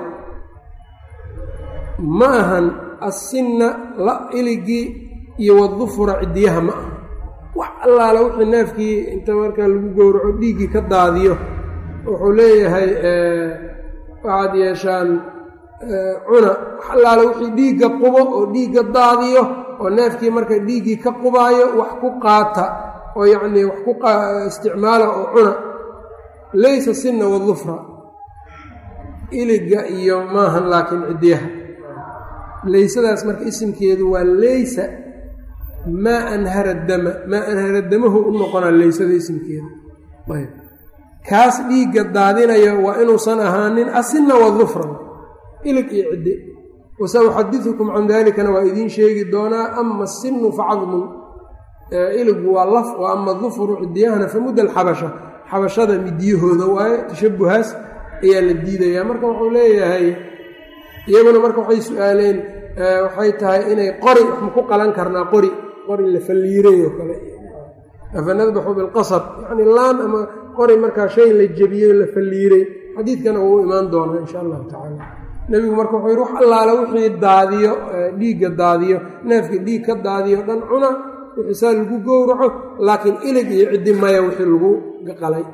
ma ahan assinna la iligii iyo wadufra cidiyaha ma aha wax allaala wixii neefkii inta markaa lagu gowraco dhiiggii ka daadiyo wuxuu leeyahay waxaad yeeshaan cuna wax allaala wixii dhiigga qubo oo dhiigga daadiyo oo neefkii marka dhiiggii ka qubaayo wax ku qaata oo yacnii wax ku isticmaala oo cuna laysa sinna wadufra iliga iyo maahan laakiin cidiyaha laysadaas marka isimkeedu waa laysa maa anhara dama maa anhara damahu u noqonaa laysada isimkeeda ayb kaas dhiigga daadinaya waa inuusan ahaanin asinna wadufran ilig iyo cidde wasa uxadidukum can dalikana waa idiin sheegi doonaa ama asinu facadmun iligu waa laf oo ama dufru cidiyahana famudda alxabasha xabashada midiyahooda waaye tashabuhaas ayaa la diidayaa marka wuxuu leeyahay iyaguna marka waxay su-aaleen waxay tahay inay qori wax ma ku qalan karnaa qori qori la falliiray oo kale afa nadbaxu bilqasab yacni laan ama qori markaa shay la jebiyey la falliiray xadiidkana wuu imaan doonaa insha allahu tacaala nebigu marka wuxuu yidhi wax allaala wixii daadiyo dhiigga daadiyo neefkii dhiig ka daadiyo dhan cuna wixii saa lagu gowraco laakiin ilig iyo ciddi maya wixii lagu qalay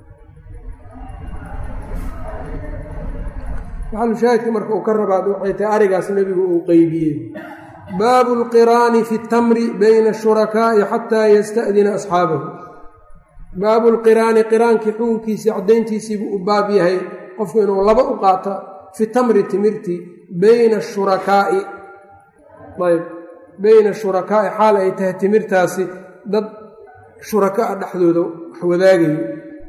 maxalushaahidka marka uu ka rabaad waxay tahay arigaas nebigu uu qeybiyey baabu lqiraani fi tamri bayna ashurakaa'i xataa yasta'dina asxaabahu baabu lqiraani qiraankii xukunkiisii caddayntiisiibuu u baab yahay qofku inuu laba u qaata fi tamri timirti bayna ashurakaa'i ayb bayna ashurakaa'i xaal ay tahay timirtaasi dad shuraka a dhexdooda wax wadaagayo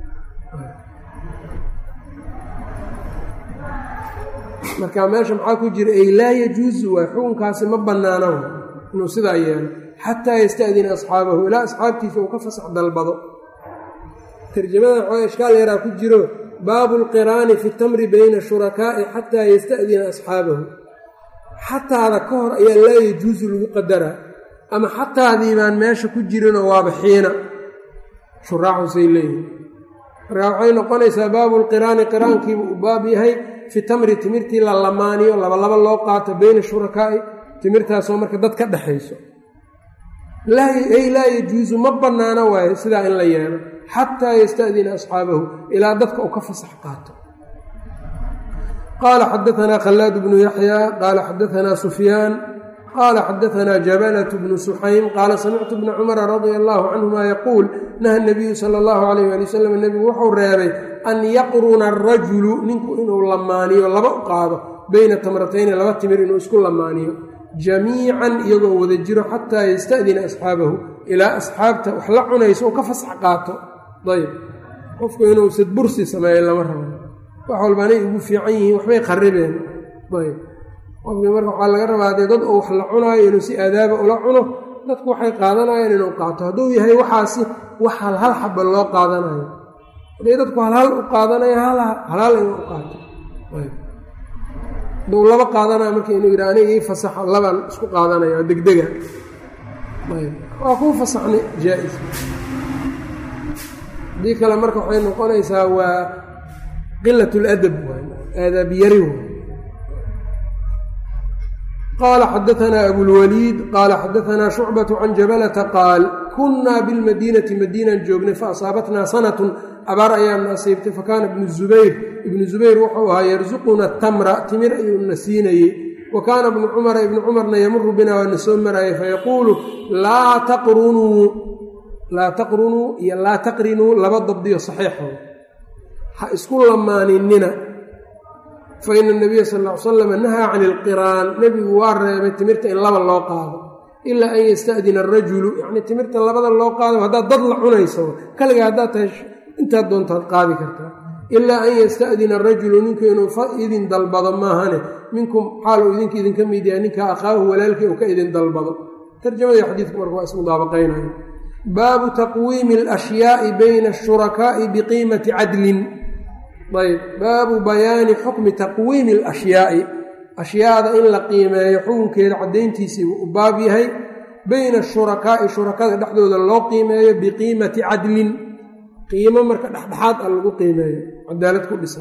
marka meesha maxaa ku jira ay laa yajuusu waay xukunkaasi ma bannaano inuu sidaa yeelo xataa yasta'dina asxaabahu ilaa asxaabtiisa uu ka fasax dalbado tarjamadan xooga ishkaal yaraa ku jiro baabu lqiraani fi tamri bayna shurakaa'i xataa yasta'dina asxaabahu xataada ka hor ayaa laa yajuusu lagu qadaraa ama xataadii baan meesha ku jirinoo waaba xiina shuraaxusay leeyihin marka waxay noqonaysaa baabu lqiraani qiraankiibu u baab yahay fi tamri timirtii la lamaaniyo labalaba loo qaato beyna shurakaa'i timirtaasoo marka dad ka dhexayso ay laa yajuusu ma bannaano waayo sidaa in la yeelo xataa yasta'dina asxaabahu ilaa dadka uu ka fasax qaato qaala xadaanaa khallaad bnu yaxya qaala xadaanaa sufyaan qaala xadaanaa jabalatu bnu suxaym qaala samictu bna cumara radia allaahu canhuma yaquul naha nabiyu sala allahu alayh ali wasalam nebigu wuxuu reebay an yaqruna arajulu ninku inuu lamaaniyo laba u qaado beyna tamratayni laba timir inuu isku lamaaniyo jamiican iyagoo wada jiro xataa yasta'dina asxaabahu ilaa asxaabta wax la cunayso uu ka fasax qaato ayb qofku inuu sadbursi sameeyo lama rabo wax walbaanay ugu fiican yihiin waxbay qaribeen ayb qofkii marka waxaa laga rabaa dee dad oo wax la cunaayo inuu si aadaaba ula cuno dadku waxay qaadanayaan inuu qaato hadduu yahay waxaasi wax hal hal xaba loo qaadanayo hadday dadku halhal u qaadanaya halaal inuu u qaato hadduu laba qaadanayo marka inuu yidhi aniga ii fasaxo labaan isku qaadanaya oo degdega waa kuu fasaxnay jaa-is haddii kale marka waxay noqonaysaa waa qilat ladab aadaab yari qala xadaanaa abulwaliid qaala xadaanaa shucbaة can jabalata qaal kunaa bilmadiinati madiinan joognay faasaabatnaa sanatun abaar ayaana asiibtay fakaana ibnu zubayr ibnu zubayr wuxuu ahaa yarsuquna tamra timir ayuuna siinayey wa kaana ibnu cumara ibnu cumarna yamuru bina waana soo marayay fayaquulu laa taqrunuu laa taqrunuu iyo laa taqrinuu laba dabdiyo saxiixo ha isku lamaaninina fa ina nabiya sal ll ly salam nahaa cani ilqiraan nebigu waa reebay timirta in laba loo qaado ilaa an yasta'dina arajulu yacnii timirta labada loo qaado haddaad dad la cunayso kaliga haddaad tahay intaad doontaad qaadi kartaa ilaa an yasta'dina arajulu ninku inuu idin dalbado maahane minkum xaal uu idinka idinka mid yahay ninka akhaahu walaalkii uu ka idin dalbado tarjamadii xadiidku marka waa ismudaabaqaynaya baabu taqwiimi alashyaai bayna ashurakaa'i biqiimati cadlin ayb baabu bayaani xukmi taqwiimi alashyaai ashyaada in la qiimeeyo xukunkeeda caddayntiisii u baab yahay bayna ashurakaa'i shurakada dhexdooda loo qiimeeyo biqiimati cadlin qiimo marka dhexdhexaad a lagu qiimeeyo cadaalad ku dhisan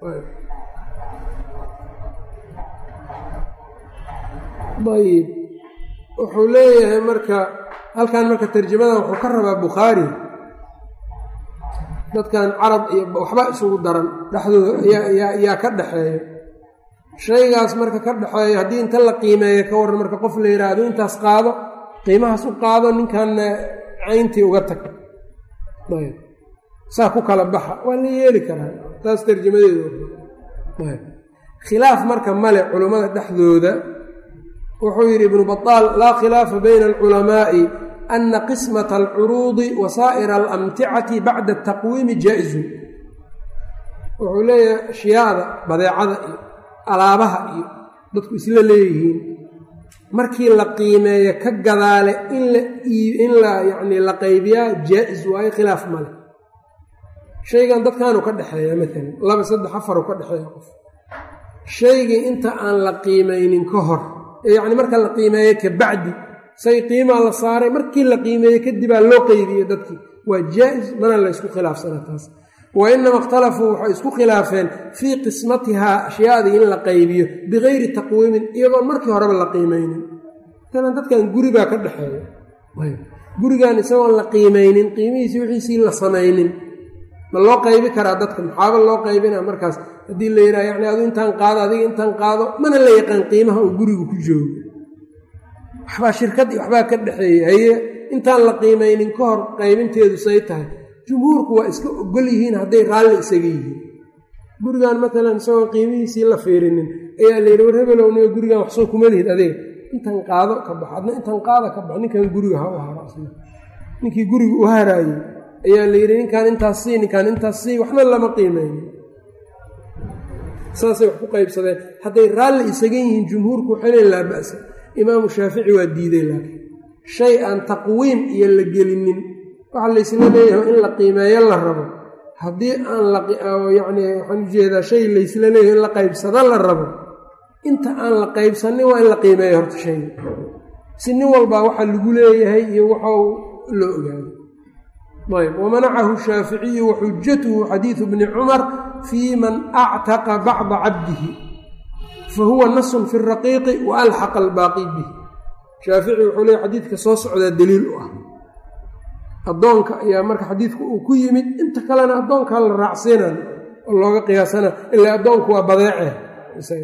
ayb wuxuu leeyahay marka halkan marka tarjamada wuxuu ka rabaa bukhaari dadkan carab iyo waxba isugu daran dhexdooda yaa ka dhexeeyo shaygaas marka ka dhexeeyo haddii inta la qiimeeyo ka waran marka qof la yidhaahdo intaas qaado qiimahaas u qaado ninkanna cayntii uga tag ayb saa ku kala baxa waa la yeeli karaa taas tarjamadeedu khilaaf marka male culummada dhexdooda wuxuu yidhi ibnu bataal laa khilaafa bayna alculamaa'i ana qismata alcuruudi wa saa'ira alamticati bacda ataqwiimi jaa-izun wuxuu leeyahay ashyaada badeecada iyo alaabaha iyo dadku isla leeyihiin markii la qiimeeyo ka gadaale in la yacnii la qaybiyaa jaa-is waayo khilaaf male shaygan dadkaanu ka dhexeeya maalan laba saddex afaru ka dhexeeya qof shaygii inta aan la qiimaynin ka hor yacni marka la qiimeeyo ka bacdi say qiimaa la saaray markii la qiimeeyey kadibaa loo qeybiyey dadkii waa jaa-is mana la ysku khilaafsana taas wa inama ikhtalafuu waxay isku khilaafeen fii qismatihaa ashyaadii in la qaybiyo bikayri taqwiimin iyadoon markii horeba la qiimeynin matalan dadkan guribaa ka dhexeeya gurigan isagoon la qiimeynin qiimihiisii wixiisii la samaynin ma loo qaybi karaa dadka maxaaba loo qaybina markaas haddii la yidhaha yani adu intaan qaado adiga intaan qaado mana la yaqaan qiimaha uu gurigu ku joogo waxbaa shirkadii waxbaa ka dhexeeyey haye intaan la qiimaynin ka hor qaybinteedu say tahay jumhuurku waa iska ogol yihiin hadday raalli isaga yihiin gurigan matalan isagoon qiimihiisii la fiirinin ayaa la yidhi war hebelowniyo gurigan waxsoo kuma lihid adiga intan qaado ka bax adna intan qaado ka bax ninkan guriga ha u haro asna ninkii guriga u haraayey ayaa la yidhi ninkaan intaas sii ninkaan intaas sii waxna lama qiimeynin saasay wax ku qaybsadeen hadday raalli isaga yihiin jumhuurku waxay leeyn laa ba'sa imaamu shaafici waa diiday laakiin shay aan taqwiim iyo la gelinin waxa laysla leeyahay in la qiimeeyo la rabo haddii aan layacni waxaan ujeedaa shay laysla leeyahay in la qaybsado la rabo inta aan la qaybsanin waa in la qiimeeyo horta shayga si nin walbaa waxa lagu leeyahay iyo waxau loo ogaado ayb wamanacahu shaaficiyu waxujatuhu xadiidu bni cumar fii man actaqa bacda cabdihi fa huwa nasun fi raqiiqi wa alxaqa albaaqi bihi shaafici wuxuu leeya xadiidka soo socdaa daliil u ah addoonka ayaa marka xadiidku uu ku yimid inta kalena addoonkaa la raacsiinan oo looga qiyaasana ilaa addoonku waa badeece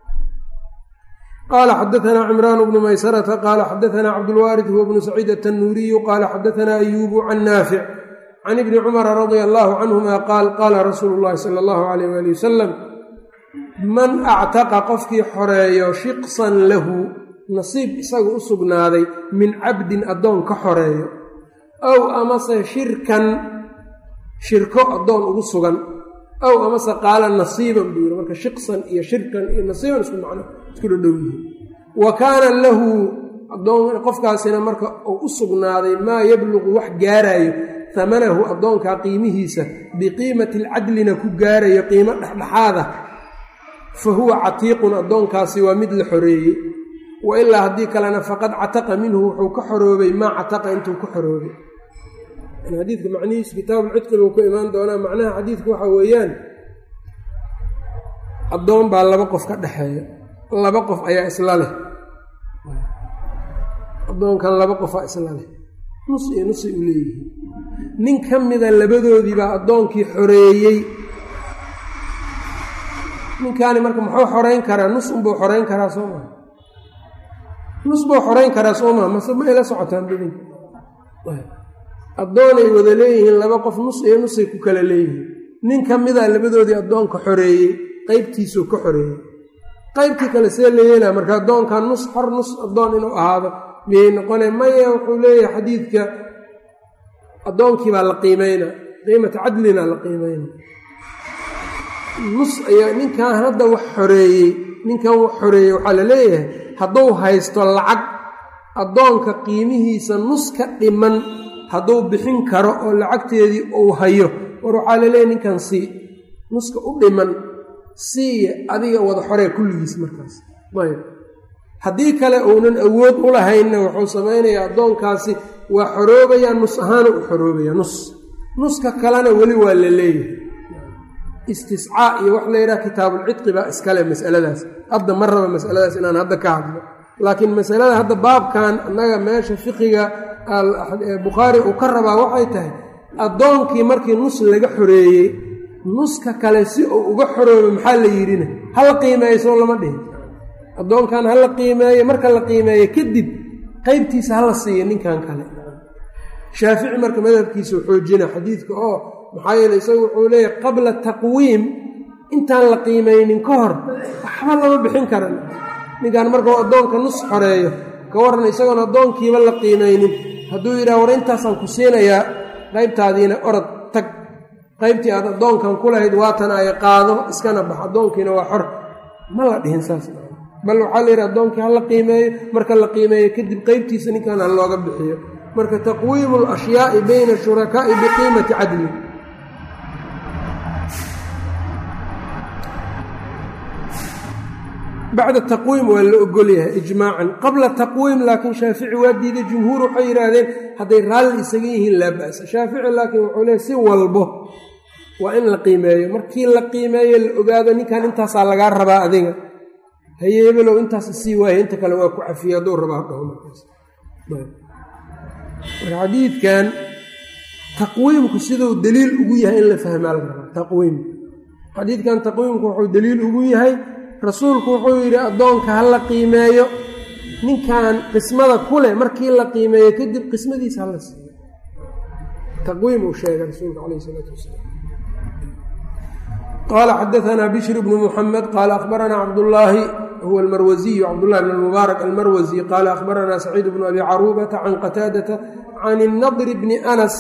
qala xadaثna cimraan bnu maysarata qaala xadaثna cabdulwaarid huwa bnu saciid atanuuriyu qaala xadaثna ayubu can naafic can ibni cumara radia allahu canhuma qaal qaala rasuulu اllahi salى اllahu alayh wali wasalam man actaqa qofkii xoreeyo shiqsan lahu nasiib isaga u sugnaaday min cabdin addoon ka xoreeyo aw amase shirkan shirko addoon ugu sugan aw amase qaala nasiiban buu yiri marka shiqsan iyo shirkan iyo nasiiban isku macno isku dhadhow yihiin wa kaana lahu qofkaasina marka uu u sugnaaday maa yabluqu wax gaarayo hamanahu addoonkaa qiimihiisa biqiimati alcadlina ku gaarayo qiimo dhexdhexaada fa huwa catiiqun addoonkaasi waa mid la xoreeyey wa ilaa haddii kalena faqad cataqa minhu wuxuu ka xoroobay maa cataqa intuu ka xoroobay xadiidka macnihiisu kitaabulcidqi buu ku imaan doonaa macnaha xadiidku waxa weeyaan addoon baa laba qof ka dhexeeya laba qof ayaa isla leh addoonkan laba qofaa isla leh nus iyo nusay u leeyihiin nin ka mida labadoodiibaa addoonkii xoreeyey ninkaani marka muxuu xoreyn karaa nus unbuu xoreyn karaa soo maa nus buu xoreyn karaa soo maa mase ma ila socotaan badinka addoonay wada leeyihiin laba qof nus iyo nusay ku kala leeyihiin nin ka mida labadoodii addoonka xoreeyey qeybtiisuu ka xoreeyey qaybtii kale see la yeelaa marka addoonkan nus xor nus addoon inuu ahaado miyay noqone maya wuxuu leeyahay xadiidka addoonkii baa la qiimeyna qiimata cadlina la qiimeyna nus ayaa ninkan hadda wax xoreeyey ninkan wax xoreeyey waxaa la leeyahay hadduu haysto lacag addoonka qiimihiisa nus ka dhiman hadduu bixin karo oo lacagteedii uu hayo war waxaa la leeyahay ninkan sii nuska u dhiman siiya adiga wada xoree kulligiis markaas ayb haddii kale uunan awood u lahaynna wuxuu samaynayaa addoonkaasi waa xoroobayaa nus ahaana u xoroobaya nus nuska kalena weli waa la leeyahay istiscaa iyo wax la yidhaha kitaabulcidqi baa iskale masaladaas hadda ma raba masaladaas inaan hadda ka hadlo laakiin masalada hadda baabkan annaga meesha fiqiga bukhaari uu ka rabaa waxay tahay addoonkii markii nus laga xoreeyey nuska kale si uu uga xoroobo maxaa la yidhina hala qiimeeyo soo lama dhihin addoonkan hala qiimeeyo marka la qiimeeyo kadib qeybtiisa hala siiyo ninkan kale shaafici marka madhabkiisa u xoojina xadiidka oo maxaa yeele isagu wuxuu leeyahay qabla taqwiim intaan la qiimeynin ka hor waxba lama bixin karan ninkan markau addoonka nus xoreeyo ka waran isagoon addoonkiiba la qiimeynin hadduu yidhaha war intaasaan ku siinayaa qaybtaadiina orod tag qaybtii aad addoonkan ku lahayd waatan ay qaado iskana bax addoonkiina waa xor ma la dhihin saas bal waxaa la yidhi addoonkii ha la qiimeeyo marka la qiimeeyo kadib qeybtiisa ninkan ha looga bixiyo marka taqwiimu alashyaai bayna shurakaa'i biqiimati cadli bacda taqwiim waa la ogol yahay ijmaacan qabla taqwiim laakiin shaafici waa diiday jumhuur waxay yidhaahdeen hadday raalli isaga yihiin laa ba'sa shaafici laakiin wuxuu leehay si walbo waa in la qiimeeyo markii la qiimeeyo la ogaado ninkan intaasaa lagaa rabaa adiga hayeebelow intaas sii waaya inta kale waa ku cafiye hadduu rabaa dhaho markaas marka xadiidkan taqwiimku siduu daliil ugu yahay in la fahmaa laga rabaa taqwiimka xadiidkan taqwiimku wuxuu daliil ugu yahay rasuulku wuxuu yidhi addoonka ha la qiimeeyo ninkan qismada ku leh markii la qiimeeyo kadib qismadiisa hala siiyo taqwiim uu sheegay rasuulka calayh isalaatu wasalaam qaala xadaanaa bishr bnu muxamed qaala akhbaranaa cabdullaahi huwa almarwasiyu cabdullahi bn mubaarak almarwasi qaala akhbaranaa saciid bnu abi caruubata can qataadata can innadri bni anas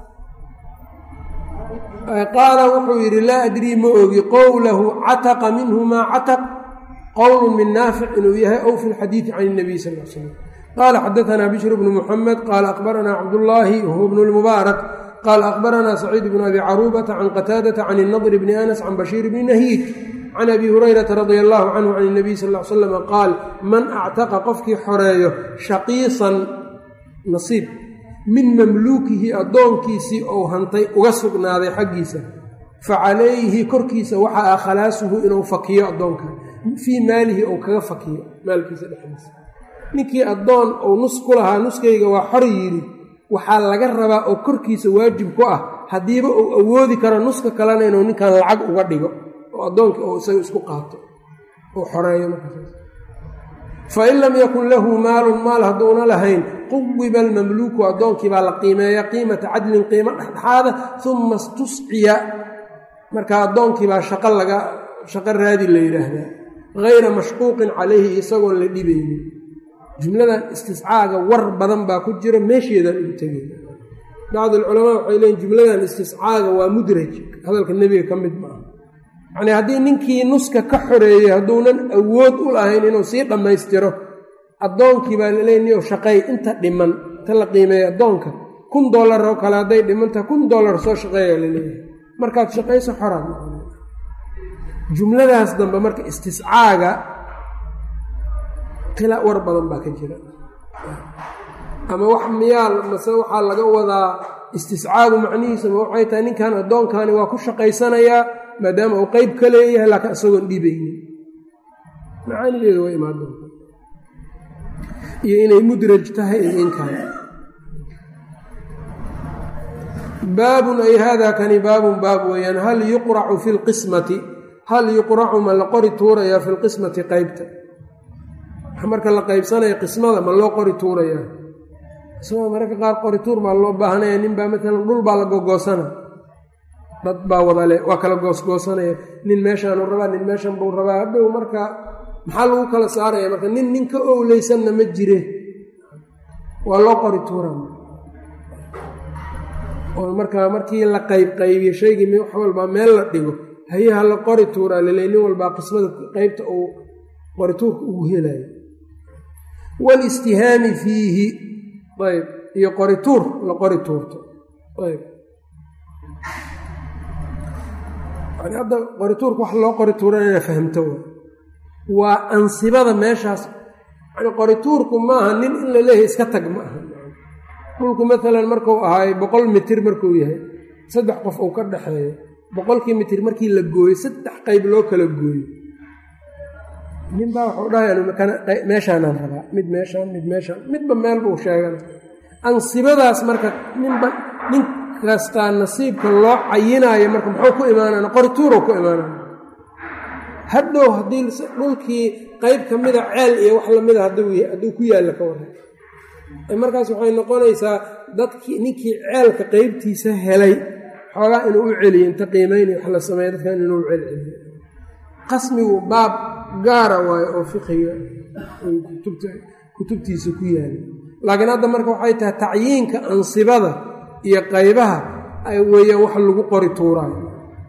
qaala wuxuu yidhi laa adrii ma ogi qowlahu cataqa minhu maa cataq qowlu min naafic inuu yahay ow fi lxadiidi can اnabiy sal l slam qaala xadaanaa bishr bnu muxamed qaala akhbaranaa cabdullaahi huwa bnu lmubaarak qaala akhbaranaa saciid bnu abi caruubata can qataadata can inadri bni anas can bashiir bni nahiid can abi hurayrata radia allahu canhu can اnabiy sal l slam qaal man actaqa qofkii xoreeyo shaqiisan nasiib min mamluukihi addoonkiisii ou hantay uga sugnaaday xaggiisa fa calayhi korkiisa waxa ah khalaasuhu inuu fakiyo addoonka fii maalihi ou kaga fakiyo maalkiisa dhexdiisa ninkii addoon uu nus ku lahaa nuskayga waa xor yidhi waxaa laga rabaa oo korkiisa waajib ku ah haddiiba uu awoodi karo nuska kalena inuu ninkan lacag uga dhigo oo addoonkii uu isaga isku qaato uu xoreeyo markaas fain lam yakun lahu maalun maal hadduuna lahayn quwiba almamluuku addoonkii baa la qiimeeya qiimata cadlin qiimo dhexdhexaada uma istusciya marka addoonkii baa shaqo laga shaqo raadi la yidhaahdaa hayra mashquuqin calayhi isagoon la dhibaynin jumladan istiscaaga war badan baa ku jira meesheedaan ugu tegayna bacd alculamaa waxay leeyiin jumladan istiscaaga waa mudraj hadalka nebiga ka mid maaha yacnii haddii ninkii nuska ka xoreeyey hadduunan awood u lahayn inuu sii dhammaystiro addoonkii baa laleey niyow shaqeey inta dhiman inta la qiimeeya addoonka kun dollar oo kale hadday dhimantaha kun dollar soo shaqeeya laleeyahay markaad shaqayso xoraad noqon jumladaas dambe marka istiscaaga qila war badan baa ka jira ama wax miyaal mase waxaa laga wadaa istiscaagu macnihiisa ma waxay tahay ninkan addoonkani waa ku shaqaysanayaa maadaama uu qeyb ka leeyahay laakiin isagoon dhibaynin macaanideedu waa imaan doonta iyo inay mudraj tahay iyo in kale baabun ay hada kani baabun baab weeyaan hal yuqracu fi lqismati hal yuqracu ma la qori tuurayaa fi lqismati qeybta marka la qeybsanaya qismada ma loo qori tuurayaa qismada mararka qaar qori tuur baa loo baahanaya nin baa maalan dhul baa la gogoosana dad baa wadale waa kala goosgoosanaya nin meeshaanu rabaa nin meeshan buu rabaa hadhow marka maxaa lagu kala saaraya marka nin nin ka owleysanna ma jire waa loo qori tuura oo markaa markii la qayb qaybiyo shaygii wax walbaa meel la dhigo hayaha la qori tuuraa laleey nin walbaa qismada qeybta uu qorituurka ugu helayo walistihaami fiihi ayb iyo qorituur la qori tuurto ayb yani hadda qorituurka wax loo qori tuura inaa fahamto waa ansibada meeshaas yani qorituurku maaha nin in la leeyahay iska tag ma aha dhulku maalan markuu ahaayo boqol mitir markuu yahay saddex qof uu ka dhexeeyo boqolkii mitir markii la gooyo saddex qayb loo kala gooyo nin baa waxuu dhahay meeshaanaan rabaa mid meeshaan mid meeshaan midba meel buu sheegana ansibadaas marka ninba nin kastaa nasiibka loo cayinaayo marka muxuu ku imaanana qorituuruu ku imaanana hadhow haddii dhulkii qeyb ka mida ceel iyo wax lamida hadduu ku yaalla ka waran markaas waxay noqonaysaa dadkii ninkii ceelka qeybtiisa helay xoogaa inuu u celiyo inta qiimayna wax la sameeya dadkan inuu u celceliyo qasmigu baab gaara waayo oo fiqiga kutubtiisa ku yaala laakiin hadda marka waxay tahay tacyiinka ansibada iyo qaybaha weeyaan wax lagu qori tuuraayo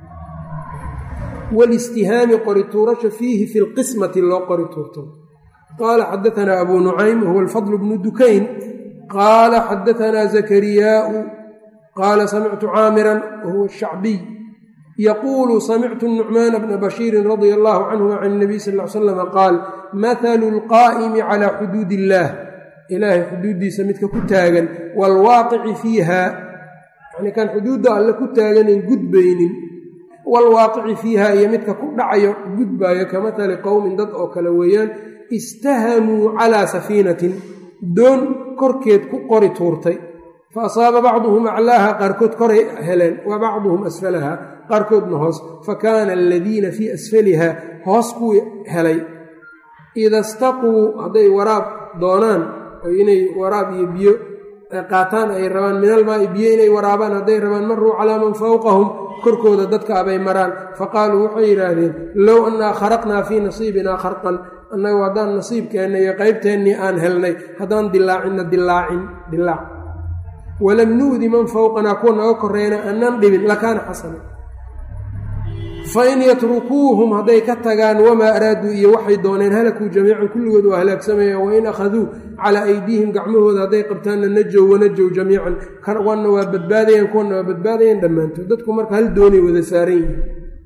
walistihaami qori tuurasha fiihi fi lqismati loo qori tuurto qaala xadaanaa abu nucaym wahuwa alfadl bnu dukayn qaala xadaanaa zakariyaau qaala samictu caamiran wahuwa ashacbiy yaquulu samictu nucmaana bna bashiirin radia allahu canhuma can nabiy sal l slama qaal mathalu lqaa'imi calaa xuduud illaah ilaahay xuduuddiisa midka ku taagan waalwaaqici fiiha yani kan xuduudda alle ku taaganan gudbaynin waalwaaqici fiiha iyo midka ku dhacayo gudbaayo ka mathali qowmin dad oo kale weeyaan istahamuu calaa safiinatin doon korkeed ku qori tuurtay fa asaaba bacduhum aclaaha qaarkood koray heleen wa bacduhum asfalaha qaarkoodna hoos fa kaana aladiina fii asfaliha hoos kuwii helay ida staquu hadday waraab doonaan oo inay waraab iyo biyo qaataan ay rabaan minalmaai biyo inay waraabaan hadday rabaan maruu calaa man fowqahum korkooda dadka abay maraan faqaaluu waxay yidhaahdeen low annaa kharaqnaa fii nasiibinaa kharqan annagu haddaan nasiibkeenna iyo qaybteennii aan helnay haddaan dilaacinna dilaacin dilaac walam nu'di man fowqanaa kuwa naga korreeyna annaan dhibin lakaana xasana fain yatrukuuhum hadday ka tagaan wamaa araaduu iyo waxay dooneen halakuu jamiican kulligood waa halaagsamayaan wain akhaduu calaa aydiihim gacmahooda hadday qabtaanna najow wanajow jamiican kuwanna waa badbaadayaan kuwanna waa badbaadayaan dhammaantood dadku marka hal doonay wada saaran yihiin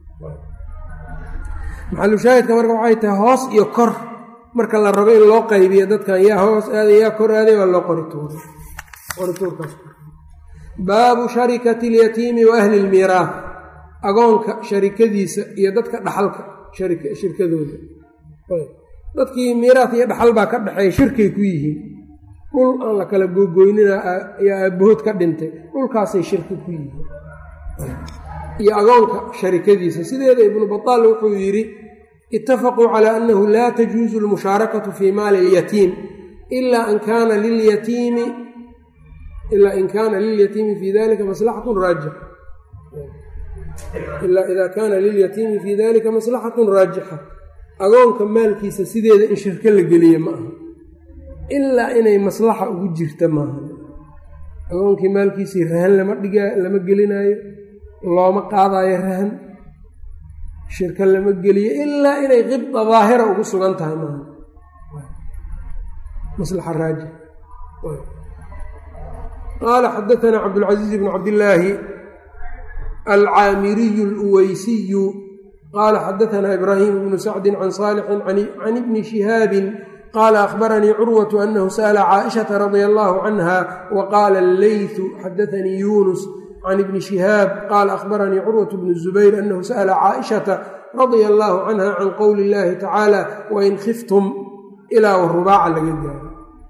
maxalushaahidka marka waxay tahay hoos iyo kor marka la rabo in loo qaybiyo dadkan yaa hoos aaday yaa kor aaday waa loo qorituurbaabu sharikati lyatiimi wa ahli lmiiraah agoonka sharikadiisa iyo dadka dhaxalka shirkadooda dadkii miiraat iyo dhaxal baa ka dhexeeya shirkay ku yihiin dhul aan la kala googoynina ayaa aabahood ka dhintay dhulkaasay shirki ku yihiin iyo agoonka sharikadiisa sideeda ibnu bataal wuxuu yidhi itafaquu calaa annahu laa tajuusu lmushaarakatu fii maali ilyatiim ilaa an kaana lilyatiimi ilaa in kaana lilyatiimi fii dalika maslaxatun raajix ilaa idaa kaana lilyatiimi fii dalika maslaxatun raajixa agoonka maalkiisa sideeda in shirko la geliye ma aha ilaa inay maslaxa ugu jirta maaha agoonkii maalkiisii rahan lama dhiga lama gelinaayo looma qaadaayo rahan shirko lama geliyo ilaa inay qibda daahira ugu sugan tahay maaha maslaxa raajix qaala xadaanaa cabdulcaziiz bn cabdillaahi alcaamiriyu اluweysiyu qaala xadaanaa ibraahim bnu sacdi can saalixin can ibni shihaabin qaala akhbaranii curwatu anahu sa'la caaishata radia allahu canha wa qaala alleytu xadaanii yunus can ibni shihaab qaala akhbaranii curwatu bnu zubayr anahu sa'la caaishata radia allaahu canha can qowli illaahi tacaala wain khiftum ilaa warubaaca laga gaaro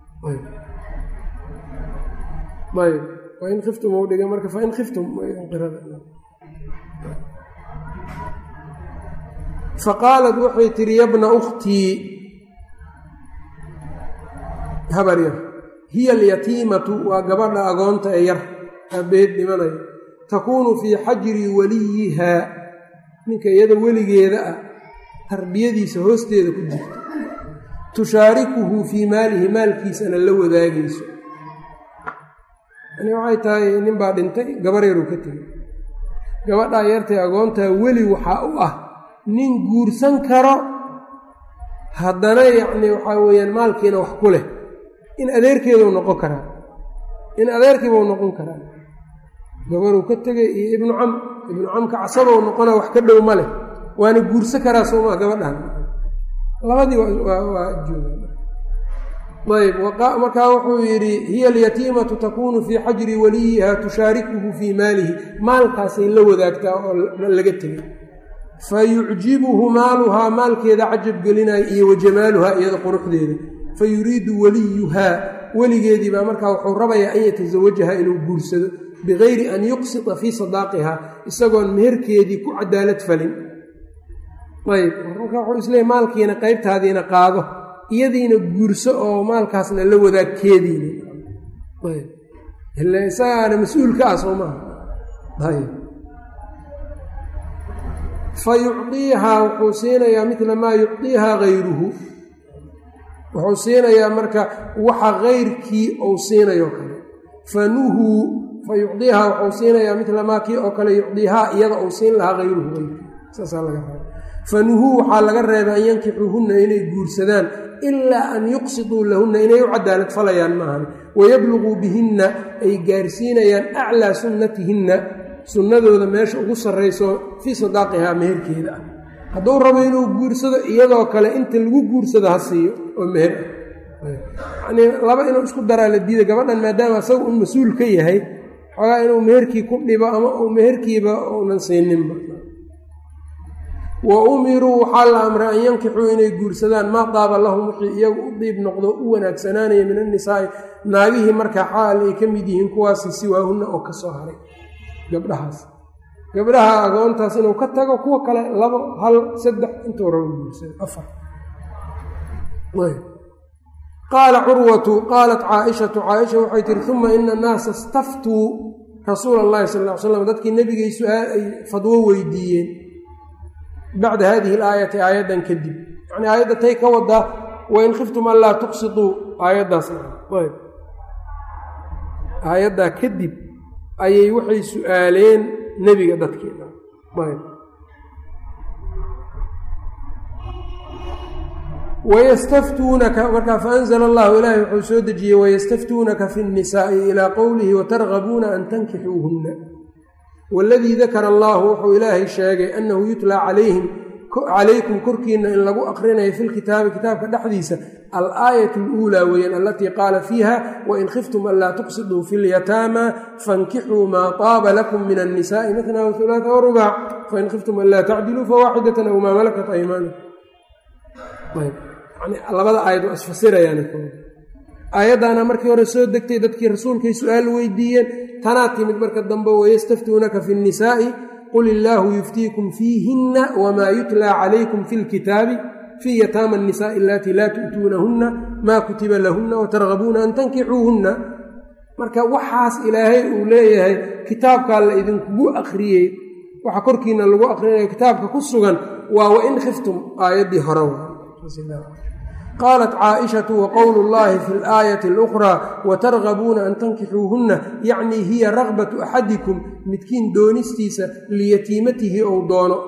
ayb wain khiftum u dhiga marka fain khiftum faqaalat waxay tihi yabna ukhtii habar yar hiya alyatiimatu waa gabadha agoonta ee yar aabeed dhimanaya takuunu fii xajri waliyihaa ninka iyada weligeeda ah tarbiyadiisa hoosteeda ku jirta tushaarikuhu fii maalihi maalkiisana la wadaagayso yani waxay tahay nin baa dhintay gabar yaruu ka tegay gabadhaa yartay agoontaa weli waxaa u ah nin guursan karo haddana yacni waxaa weeyaan maalkiina wax ku leh in adeerkeeduu noqon karaa in adeerkiibau noqon karaa gabaruu ka tegay iyo ibnu cam ibnu camka casabou noqona wax ka dhow ma leh waana guursan karaa soomaa gabadhan labadii waa jooga ayb markaa wuxuu yidhi hiya alyatiimatu takuunu fii xajri waliyiha tushaarikuhu fii maalihi maalkaasay la wadaagtaa oo laga tegay fa yucjibuhu maaluhaa maalkeeda cajab gelinaya iyo wa jamaaluhaa iyada quruxdeeda fa yuriidu waliyuhaa weligeedii baa markaa wuxuu rabayaa an yatasawajaha inuu guursado bigayri an yuqsita fii sadaaqiha isagoon meherkeedii ku cadaalad falin ayb marka wuxuu isleeyay maalkiina qaybtaadiina qaado iyadiina guurso oo maalkaasna la wadaagkeediina ayb ile isagaana mas-uulka ah soo maha ayb fa yucdiihaa wuxuu siinayaa midla maa yucdiihaa gayruhu wuxuu siinayaa marka waxa kayrkii uu siinayo kale fanuhuu fa yucdiihaa wuxuu siinayaa midla maa kii oo kale yucdiihaa iyada uu siin lahaa hayruhu kayrkii saasaa laga raba fanuhuu waxaa laga reebay an yankixuuhunna inay guursadaan ilaa an yuqsiduu lahunna inay u cadaalad falayaan maahan wayabluguu bihinna ay gaarsiinayaan aclaa sunnatihinna sunnadooda meesha ugu sarrayso fii sadaaqihaa meherkeeda ah hadduu rabo inuu guursado iyadoo kale inta lagu guursado ha siiyo oo meher ah yanii laba inuu isku daraa la diida gabadhan maadaama isaga un mas-uul ka yahay xoogaa inuu meherkii ku dhibo ama uu meherkiiba uunan siininba wa umiruu waxaa la amray an yankixuu inay guursadaan maa daaba lahum wixii iyagu u diib noqdo u wanaagsanaanaya min annisaa'i naagihii markaa xaal ay ka mid yihiin kuwaasi siwaahunna oo ka soo haray gabdhahaas gabdhaha agoontaas inuu ka tago kuwa kale labo hal saddex intuu rabo guursado afar qaala curwatu qaalat caaishatu caaisha waxay tihi uma ina annaasa istaftuu rasuula allahi sal ll ly slam dadkii nebigay su-aal ay fadwo weydiiyeen bacda hadihi alaayati aayaddan kadib yacnii aayadda tay ka wadaa wain khiftum an laa tuqsituu aayaddaas ayb aayaddaa kadib ayay waxay su-aaleen nebiga dadkeeda ayb wayastaftuunaka markaa faanzla allahu ilaahi wuxuu soo dejiyey wayastaftuunaka fi nnisaa'i ilaa qowlihi watargabuuna an tankixuuhunna waladii dakara allahu wuxuu ilaahay sheegay annahu yutlaa calayhim calaykum korkiina in lagu aqrinayo fi lkitaabi kitaabka dhexdiisa alaayat aluulaa weeyaan alatii qaala fiiha wain khiftum an laa tuqsiduu fi lyataama fankixuu maa taaba lakum min annisaai matna wahulaata warubac fain khiftum an laa tacdiluu fawaaxidatan aw maa malakat aymaanikum labada aayad waa isfasirayaan aayaddaana markii hore soo degtay dadkii rasuulkay su-aal weydiiyeen tanaa timid marka dambe wayastaftuunaka fi nnisaa'i qul illaahu yuftiikum fiihinna wamaa yutlaa calaykum fi lkitaabi fii yataama annisaai alatii laa tu'tuunahunna maa kutiba lahunna watargabuuna an tankixuuhunna marka waxaas ilaahay uu leeyahay kitaabkaa la idinkugu akhriyey waxa korkiina lagu akhrinayo kitaabka ku sugan waa wain khiftum aayaddii hore qaalat caaishatu waqowlu llahi fi laayati alukhraa watargabuuna an tankixuuhunna yacnii hiya ragbatu axadikum midkiin doonistiisa liyatiimatihi ou doono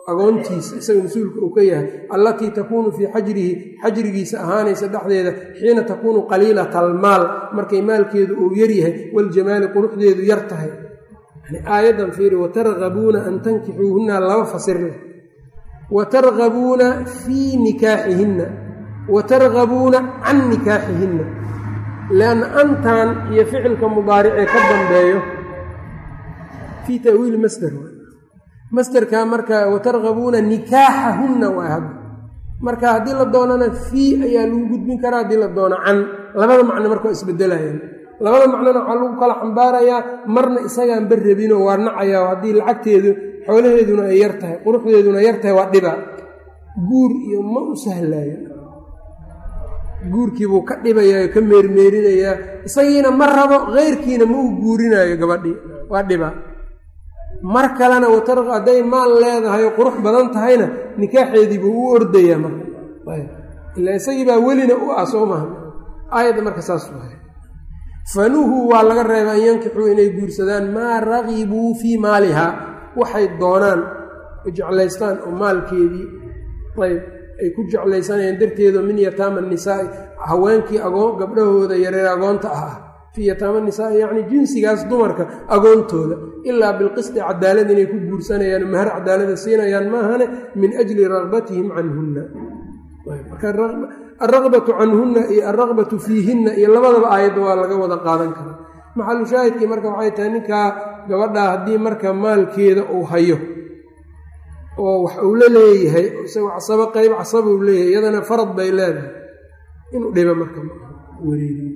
agoontiisa isaga mas-uulka uu ka yahay allatii takuunu fii xajrihi xajrigiisa ahaanaysa dhexdeeda xiina takuunu qaliilata almaal markay maalkeedu uu yaryahay waljamaali quruxdeedu yar tahay aayaddan fiiri watargabuuna an tankixuuhunna laba fasirle watargabuuna fii nikaaxihinna watargabuuna can nikaaxihinna lianna antan iyo ficilka mudaaricee ka dambeeyo fii ta'wiili masder masderka marka watargabuuna nikaaxahunna waa hadda marka haddii la doonana fii ayaa lagu gudbin karaa haddii la doono can labada macno marka waa isbedelayaan labada macnona waxaa lagu kala xambaarayaa marna isagaan bar rabinoo waa nacayaa haddii lacagteedu xoolaheeduna ay yar tahay quruxdeeduna yar tahay waa dhiba guur iyo ma u sahlaayo guurkiibuu ka dhibayaa ka meermeerinayaa isagiina ma rabo keyrkiina ma u guurinaayo gabadhii waa dhiba mar kalena watar hadday maal leedahay oo qurux badan tahayna nikaaxeedii buu u ordayaa marka ilaa isagii baa welina u ah soo maha aayadda marka saas waay fanuhuu waa laga reeba an yankixuu inay guursadaan maa ragibuu fii maalihaa waxay doonaan jeclaystaan oo maalkeedii ayb ay ku jeclaysanayaan darteedo min yataama nisaai haweenkii agoon gabdhahooda yareer agoonta ah ah fii yataama nisaai yacni jinsigaas dumarka agoontooda ilaa bilqisti cadaalad inay ku guursanayaan mahar cadaalada siinayaan maahane min ajli ragbatihim canhunna alraqbatu canhunna iyo alraqbatu fiihinna iyo labadaba aayadda waa laga wada qaadan karaa maxalu shaahidkii marka waxay tahay ninkaa gabadhaa haddii marka maalkeeda uu hayo oo wax uu la leeyahay isagoo casabo qayb casaba uu leeyahay iyadana farad bay leedahay inuu dhibo marka wareeriyo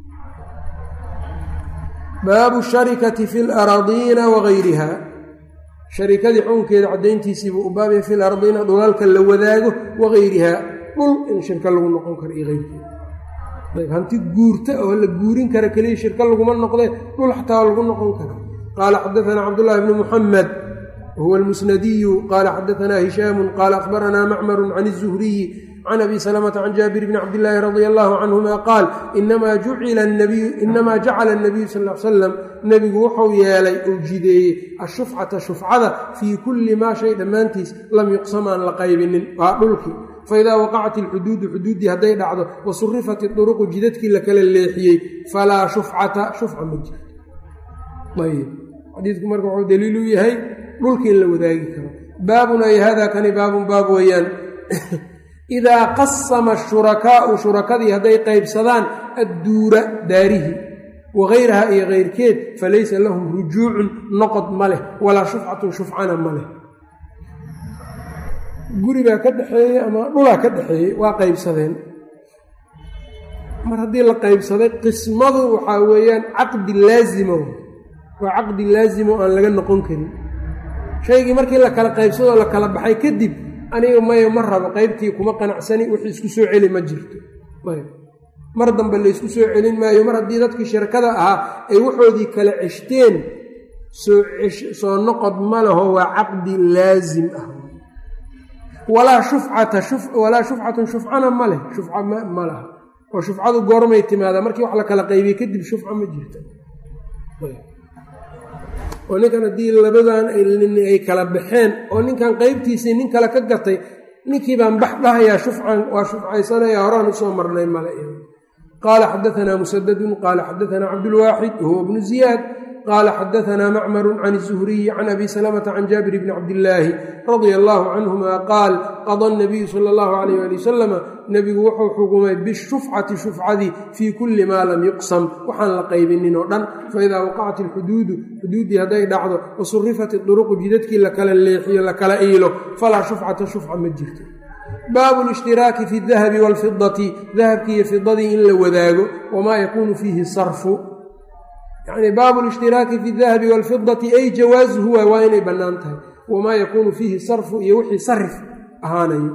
baabu sharikati fi laradiina wagayriha sharikadii xukunkeeda caddayntiisiibuu u baabaya fi lardiina dhulalka la wadaago wagayrihaa dhul in shirka lagu noqon karo iyo eyrkeeda ayb hanti guurta oo la guurin kara keliya shirka laguma noqdee dhul xataa lagu noqon karo qaala xadaanaa cabdullaahi bnu muxamed wahuwa almusnadiyu qaala xadaanaa hishaamu qaala akhbaranaa macmaru can izuhriyi can abi salamata can jaabir bni cabdillaahi radia allahu canhuma qaal inamaa jacala anabiyu sal l salam nebigu wuxuu yeelay uu jideeyey ashufcata shufcada fii kulli maa shay dhammaantiis lam yuqsam aan la qaybinin waa dhulkii faidaa waqacat ilxuduudu xuduuddii hadday dhacdo wa surifat iduruqu jidadkii la kala leexiyey falaa shufcata shufca ma jirto ayb xadiidku marka wuxuu daliil u yahay dhulkii in la wadaagi karo baabun ay hada kani baabun baab weeyaan idaa qasama ashurakaau shurakadii hadday qaybsadaan adduura daarihi wagayraha iyo keyrkeed falaysa lahum rujuucun noqod ma leh walaa shufcatun shufcana ma leh guri baa ka dhexeeyey ama dhulaa ka dhexeeyey waa qaybsadeen mar haddii la qaybsaday qismadu waxaa weeyaan caqdi laazimo waa caqdi laazimo aan laga noqon karin shaygii markii la kala qaybsadoo la kala baxay kadib aniga mayo ma rabo qaybtii kuma qanacsani wixii isku soo celi ma jirto mar dambe laysku soo celin maayo mar haddii dadkii shirkada ahaa ay waxoodii kala ceshteen soo noqod ma laho waa caqdi laazim ah walaa shufcata walaa shufcatun shufcana ma leh shufca ma laha oo shufcadu goormay timaadaa markii wax la kala qaybiyey kadib shufca ma jirto oo ninkan haddii labadan ay kala baxeen oo ninkan qaybtiisii nin kale ka gatay ninkii baan bax dhahayaa shufcan waa shufcaysanaya horaan usoo marnay male qaala xadaanaa musadadun qaala xadaanaa cabdulwaaxid wahuwa bnu ziyaad qaala xadaanaa macmaru can izuhriyi can abi salamata can jaabir bni cabdillaahi radia allaahu canhuma qaal qada nabiyu sala allahu alayh ali wasalama nebigu wuxuu xukumay bishufcati shufcadii fii kulli maa lam yuqsam waxaan la qaybinin oo dhan faidaa waqacat ilxuduudu xuduuddii hadday dhacdo wa surifat iduruqu jidadkii la kala leexiyo la kala iilo falaa shufcata shufca ma jirto baabu lishhtiraaki fi dahabi waalfidati dahabkii iyo fidadii in la wadaago wamaa yakuunu fiihi sarfu yacni baabu lishhtiraaki fi dahabi waalfidati ay jawaasuhu waay waa inay bannaan tahay wamaa yakuunu fiihi sarfu iyo wixii sarif ahaanayo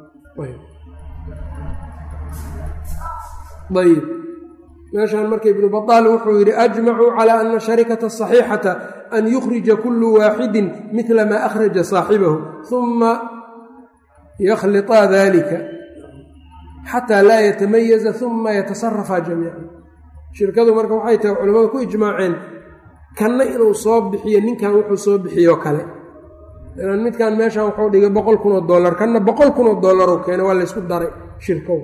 ayb meeshaan marka ibnu badaal wuxuu yidhi ajmacuu calaa ana sharikata asaxiixata an yukhrija kullu waaxidin midla maa akhraja saaxibahu uma yakhliطaa dalika xataa laa yatamayaza uma yatasarafaa jamiican shirkadu marka waxay tahay culimmadu ku ijmaaceen kanna inuu soo bixiyo ninkan wuxuu soo bixiyoo kale ilan midkan meeshan wuxuu dhigay boqol kun oo dollar kanna boqol kun oo dollaroo keenay waa laysku daray shirkow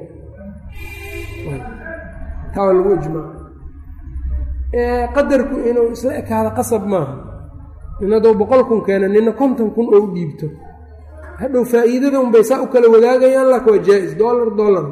taa waa lagu ijmaaca qadarku inuu isla ekaado qasab maaha nin hadduu boqol kun keena nina konton kun oo u dhiibto hadhow faa'iidada unbay saa u kala wadaagayaan lak waa jaa-is dollar dollar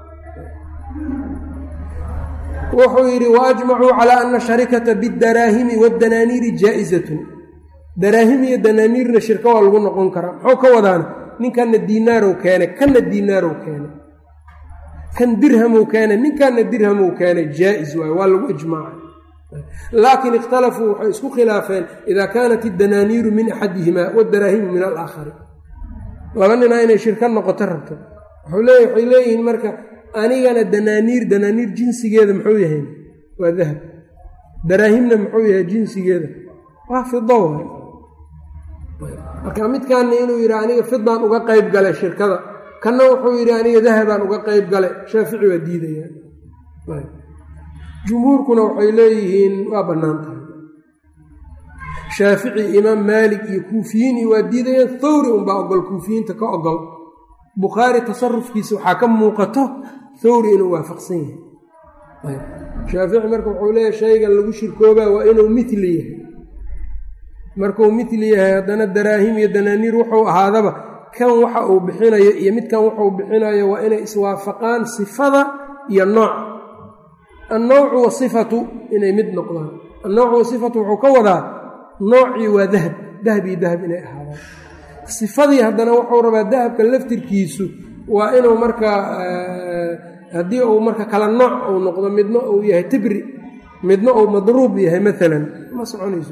wuxuu yidhi waajmacuu calaa ana sharikata bidaraahimi waddanaaniiri jaa-izatun daraahim iyo danaaniirna shirka waa lagu noqon karaa muxuu ka wadaana ninkanna diinaarow keenay kanna diinaarow keenay kan dirhamow keenay ninkanna dirhamow keenay jaa-is waayo waa lagu ijmaacay laakiin ikhtalafuu waxay isku khilaafeen idaa kaanat iddanaaniiru min axadihimaa wadaraahimu min alaakhari laba ninaa inay shirka noqoto rabto wuxuu leey waxay leeyihiin marka anigana danaaniir danaaniir jinsigeeda muxuu yahay waa dahab daraahimna muxuu yahay jinsigeeda waa fido waay marka midkaana inuu yidhi aniga fidaan uga qayb galay shirkada kanna wuxuu yidhi aniga dahabaan uga qayb galay shaafici waa diidayaan jumhuurkuna waxay leeyihiin waa bannaan tahay shaafici imaam maalik iyo kuufiyiin iyo waa diidayaan thawri unbaa ogol kuufiyiinta ka ogol bukhaari tasarufkiisa waxaa ka muuqato thawri inuu waafaqsan yahay shaafici marka wuxuu leeyahay shaygan lagu shirkoobaa waa inuu mitli yahay markuu mitli yahay haddana daraahim iyo danaaniir wuxuu ahaadaba kan waxa uu bixinayo iyo midkan wuxuu bixinayo waa inay iswaafaqaan sifada iyo nooca annawcu wasifatu inay mid noqdaan annawcu wasifatu wuxuu ka wadaa noocii waa dahab dahab iyo dahab inay ahaadaan sifadii haddana wuxuu rabaa dahabka laftirkiisu waa inuu markaa haddii uu marka kala nooc uu noqdo midna uu yahay tibri midna uu madruub yahay maalan ma soconayso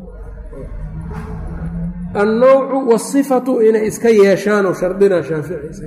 annawcu wasifatu inay iska yeeshaanoo shardinaa shaafici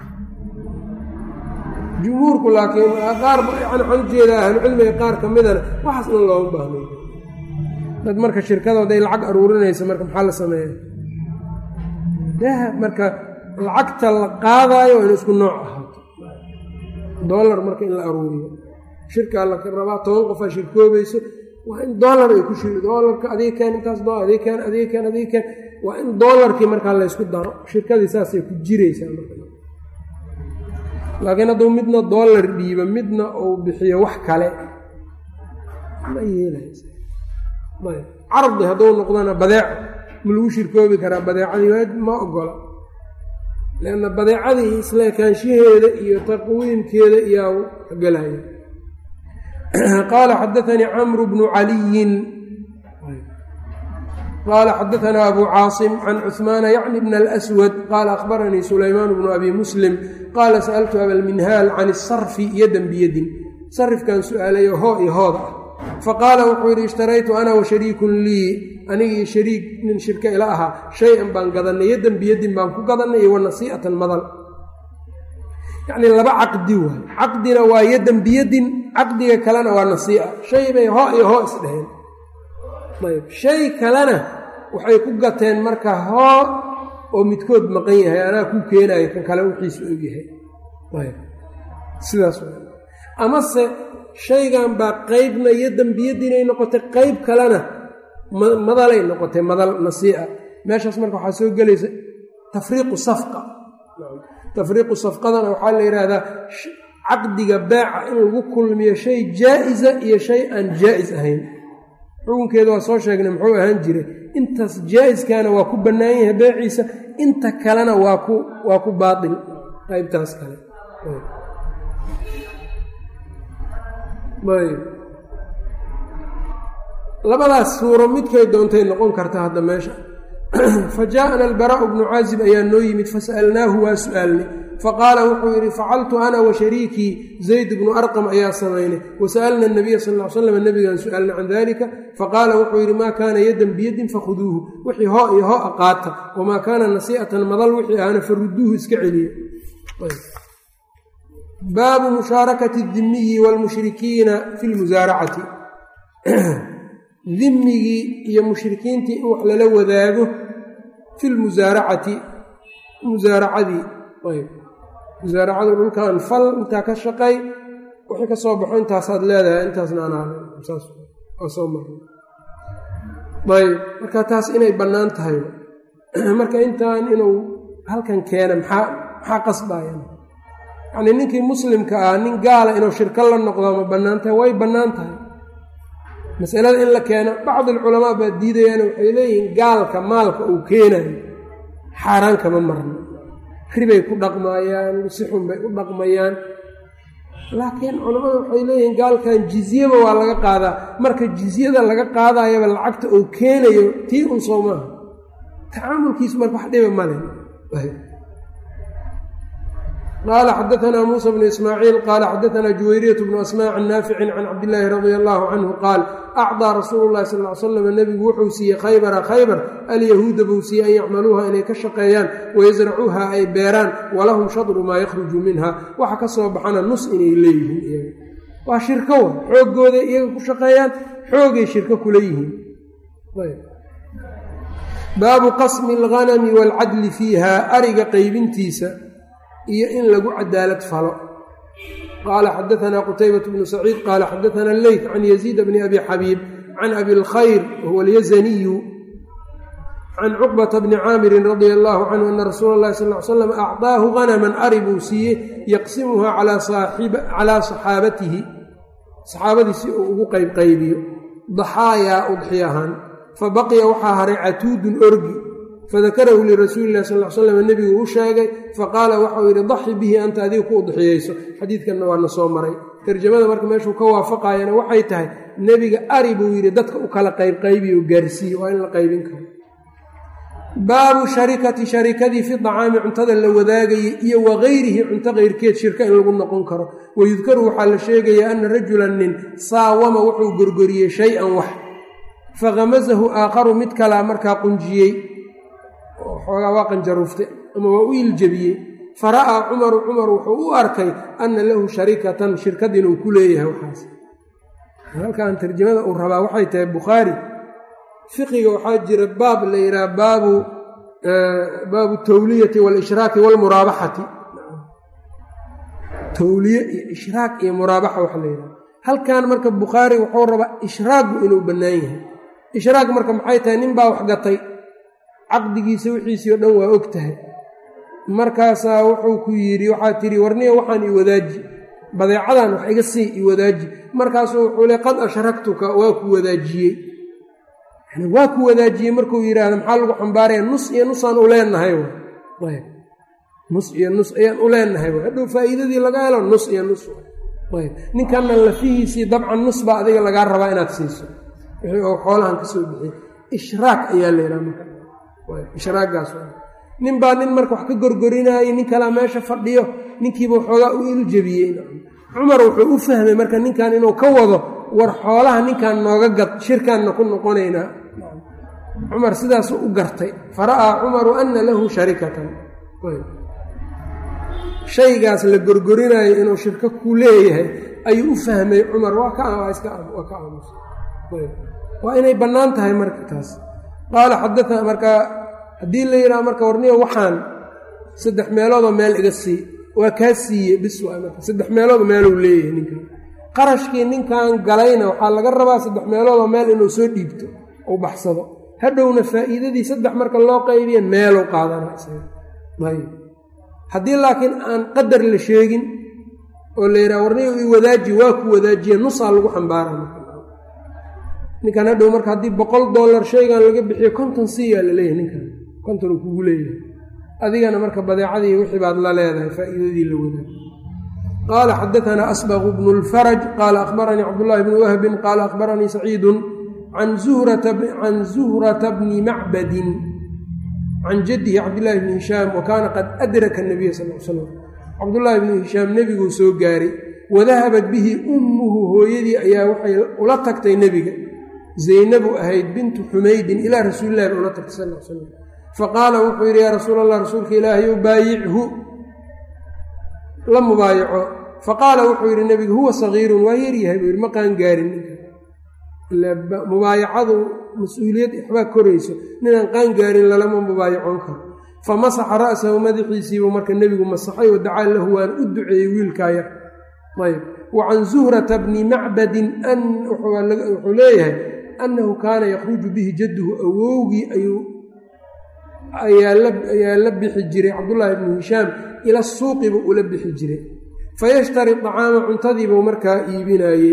jumhuurku laakiin qaar yani waxaan ujeedaa ahlucilmiga qaar ka midana waxaas dhan looma baahnay dad marka shirkadooda ay lacag aruurinaysa marka maxaa la sameeya dahab marka lacagta la qaadaayo waa inu isku nooc ahaato dollar marka in la aruuriyo shirkaa la rabaa toban qofaa shirkoobayso waa in dollar ay ku shir dollarka adiga keen intaas do adiga keen adiga keen adiga keen waa in dollarkii markaa laysku daro shirkadii saasay ku jiraysaa marka laakiin hadduu midna dollar dhiibo midna uu bixiyo wax kale ma yeelaysa ayb cardi hadduu noqdona badeeco ma lagu shirkoobi karaa badeecadii waa ma ogola leanna badeecadii isla ekaanshaheeda iyo taqwiimkeeda iyaa gelaya qaala xadaanii camru bnu caliyin qaala xadaanaa abu caasim can cuhmaana yacni bna alswad qaala akhbaranii sulaymaan bnu abi muslim qaala sa'altu abalminhaal can isarfi yadan biyadin sarifkan su-aalayo hoo iyo hooda ah faqaala wuxuu yidhi ishtaraytu ana wa shariikun lii anigii shariik nin shirka ila ahaa shay-an baan gadannay yadan biyadin baan ku gadannay iyo wa nasii'atan madal yacnii laba caqdi waay caqdina waa yadan biyadin caqdiga kalena waa nasii'a shay bay hoo iyo hoo isdheheen ayb shay kalena waxay ku gateen marka hoo oo midkood maqan yahay anaa ku keenayo kan kale wixiisu og yahay ayb sidaas amase shaygan baa qeybna iyo dembiyadiinay noqotay qeyb kalena madalay noqotay madal nasii'a meeshaas marka waxaa soo gelaysa tafriiqu safqa tafriiqu safqadana waxaa la yidhaahdaa caqdiga beeca in lagu kulmiyo shay jaa-isa iyo shay aan jaa-is ahayn xukunkeeda waa soo sheegnay muxuu ahaan jiray intaas jaa-iskaana waa ku bannaan yahay beeciisa inta kalena waa ku waa ku baatil qaybtaas kale ayb labadaas suuro midkay doontay noqon karta hadda meesha fa jaaءana albaraa'u bnu caazib ayaa noo yimid fasa'alnaahu waa su'aalnay faqaala wuxuu yidhi facaltu ana wa shariikii zayd bnu arqam ayaa samaynay wasa'alna nabiya sal l slam nabigaan su'aalna can dalika faqaala wuxuu yidhi maa kaana yadan biyadin fakhuduuhu wixii hoo iyo hoo aqaata wamaa kaana nasii'atan madal wixii ahna faruduuhu iska celiya baabu mushaarakati dimiyi waalmushrikiina fi lmusaaracati dimigii iyo mushrikiintii in wax lala wadaago fi lmusaaracati musaaracadii ayb musaaracadu dhulkan fal intaa ka shaqay wixii ka soo baxo intaasaad leedahay intaasna anaasaas waa soo mara ayb marka taas inay bannaan tahay marka intaan inuu halkan keena maxaa maxaa qasbayan yacnii ninkii muslimka ah nin gaala inuu shirko la noqdo ma bannaan tahay way bannaan tahay masalada in la keeno bacdi alculamaa baa diidayaan waxay leeyihiin gaalka maalka uu keenayo xaaraan kama marno ribay ku dhaqmaayaan si xun bay u dhaqmayaan laakiin culammadu waxay leeyihiin gaalkan jizyaba waa laga qaadaa marka jizyada laga qaadayaba lacagta uu keenayo tii un soo maaha tacaamulkiisu marka wax dhiba male qaala xadaanaa muusa bnu ismaaciil qaala xadaanaa juwayriyat bnu asmaa can naaficin can cabdillaahi radia allaahu canhu qaal acdaa rasuulu llahi sal l slam nebigu wuxuu siiyey khaybara khaybar alyahuuda buu siiyey an yacmaluuha inay ka shaqeeyaan wayasracuuha ay beeraan walahum shadru maa yakhruju minha waxa ka soo baxana nus inay leeyihiin iyaga waa shirko wa xooggooday iyaga ku shaqeeyaan xoogay shirko kula yihiin baabu qasmi alghanami waalcadli fiiha ariga qaybintiisa iyo in lagu cadaalad falo qaala xadaanaa qutaybat bnu saciid qaala xadaana leyt can yaziid bni abi xabiib can abi lkhayr wahuwa alyazaniyu can cuqbata bni caamirin radia allaahu canhu ana rasuula اllahi sal ly slam acdaahu hanaman ari buu siiyey yaqsimuha calaa saxaabatihi saxaabadiisi uu ugu qaybqaybiyo daxaayaa udxi ahaan fabaqiya waxaa haray catuudun orgi fadakarahu lirasuuli illahi sal l slam nebigu u sheegay faqaala waxau yidhi daxi bihi anta adiga ku udxiyeyso xadiidkanna waa na soo maray tarjamada marka meeshuu ka waafaqayana waxay tahay nebiga ari buu yidhi dadka u kala qaybqaybiyo gaarsiiye waa in la qaybin karo baabu sharikati sharikadii fi dacaami cuntada la wadaagayay iyo wagayrihi cunto keyrkeed shirka in lagu noqon karo wayudkaru waxaa la sheegayaa ana rajulan nin saawama wuxuu gorgoriyey shay-an wax fakhamasahu aakharu mid kalaa markaa qunjiyey xoogaa waa qanjaruuftay ama waa u iljabiyey fara'aa cumaru cumar wuxuu u arkay anna lahu sharikatan shirkad inuu ku leeyahay waxaas halkan tarjamada uu rabaa waxay tahay bukhaari fiqiga waxaa jira baab la yidhaha baabu baabu tawliyati waalishraaki waalmuraabaxati tawliye iyo ishraak iyo muraabaxa waxa la yidhaha halkan marka bukhaari wuxuu rabaa ishraagu inuu bannaan yahay ishraak marka maxay tahay nin baa wax gatay caqdigiisa wixiisii oo dhan waa og tahay markaasaa wuxuu ku yidhi waxaa tidhi warniya waxaan i wadaaji badeecadan wax iga sii i wadaaji markaasuu wuxuu le qad ashraktuka waa ku wadaajiyey yani waa ku wadaajiyey markuu yidhaahdo maxaa lagu xambaaraya nus iyo nusaan u leenahay ayb nus iyo nus ayaan u leenahay hadhow faa'iidadii laga helo nus iyo nus ayb ninkanna lafihiisii dabcan nus baa adiga lagaa rabaa inaad siiso wixii oo xoolahan ka soo bixiyey ishraak ayaa la yidhaha marka ishraagaas nin baa nin marka wax ka gorgorinaayey nin kalaa meesha fadhiyo ninkiiba waxoogaa u iljabiyey cumar wuxuu u fahmay marka ninkan inuu ka wado war xoolaha ninkan nooga gad shirkaanna ku noqonaynaa cumar sidaasuu u gartay fara'aa cumaru anna lahu sharikatan shaygaas la gorgorinaayo inuu shirko ku leeyahay ayuu u fahmay cumar waa ka waa ka aamusa waa inay bannaan tahay marka taas qaala xadaa marka haddii la yidhaha marka warniyo waxaan saddex meeloodoo meel iga sii waa kaa siiye bis waa marka saddex meeloodoo meeluu leeyahay ninkan qarashkii ninkan galayna waxaa laga rabaa saddex meeloodoo meel inuu soo dhiibto uu baxsado hadhowna faa'iidadii saddex marka loo qaybiya meeluu qaadana ayb haddii laakiin aan qadar la sheegin oo la yidhaha warniyo i wadaaji waa ku wadaajiye nusaa lagu xambaara ninkan hadhow marka haddii boqol dollar shaygan laga bixiyo konton siiyaa la leeyahay ninkan konton uu kugu leeyahay adigana marka badeecadii wixii baad la leedahay faa'iidadii la wadaa qaala xadaanaa asbaqu bnu lfaraj qaala akhbaranii cabdullaahi bni wahbin qaala akhbaranii saciidun can zuhrata bni macbadin can jaddihi cabdillaahi bni hishaam wa kaana qad adraka nabiya sal l slam cabdullaahi bni hishaam nebiguu soo gaaray wadahabat bihi ummuhu hooyadii ayaa waxay ula tagtay nebiga zaynabu ahayd bintu xumaydin ilaa rasuulilahi ba ula tagtay sal l slam faqaala wuxuu yidhi yaa rasuul allah rasuulka ilaahay baayichu la mubaayaco faqaala wuxuu yidhi nebigu huwa sagiirun waa yaryahay buu yidhi ma qaan gaarin ninka mubaayacadu mas-uuliyad waxbaa korayso ninaan qaan gaarin lalama mubaayacoon karo famasaxa ra'sahu madaxiisiibuu marka nebigu masaxay wa dacaa lahu waan u duceeyey wiilkaa yar ayb wa can zuhrata bni macbadin wuxuu leeyahay annahu kaana yakhruju bihi jadduhu awowgii ayuu ayaa la bixi jiray cabdullaahi bnu hishaam ila suuqibu ula bixi jiray fayashtari acaama cuntadiibuu markaa iibinayey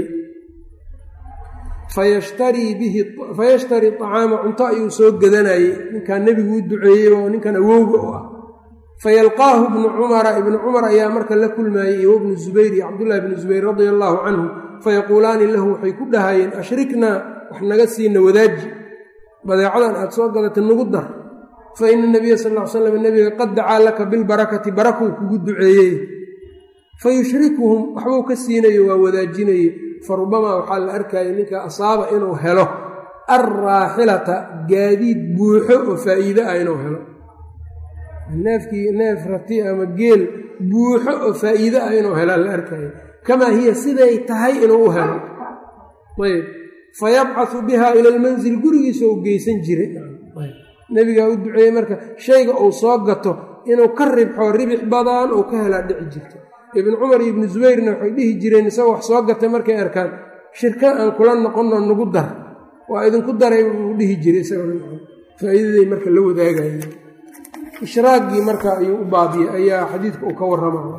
fayashtarii bihi fayashtari acaama cunto ayuu soo gadanayey ninkan nebigu u duceeyey oo ninkan awowga u ah fayalqaahu ibnu cumara ibnu cumar ayaa marka la kulmaayey iyo bnu zubayr iyo cabdullahi bnu zubayr radia allaahu canhu fayaquulaani lahu waxay ku dhahayeen ashriknaa wax naga siina wadaaji badeecadan aad soo gadatay nagu dar fa ina nabiya sal ll ly slam nebiga qad dacaa laka bilbarakati barakuu kugu duceeyey fa yushrikuhum waxbuu ka siinayo waa wadaajinaye fa rubamaa waxaa la arkaya ninka asaaba inuu helo alraaxilata gaadiid buuxo oo faa'iide ah inuu helo neefkii neef rati ama geel buuxo oo faa'iide ah inuu helo la arkaya kamaa hiya siday tahay inuu u helo ayb fayabcasu biha ila lmanzil gurigiisa u geysan jiray nebigaa u duceeyey marka shayga uu soo gato inuu ka ribxo ribix badan uu ka helaa dhici jirta ibnu cumar iyo ibnu zubayrna waxay dhihi jireen isagoo wax soo gatay markay arkaan shirka aan kula noqonno nagu dar waa idinku daray uu dhihi jiray isagofaa'iidaday marka la wadaagaya ishraaggii marka ayuu u baadiyey ayaa xadiidka uu ka warramaya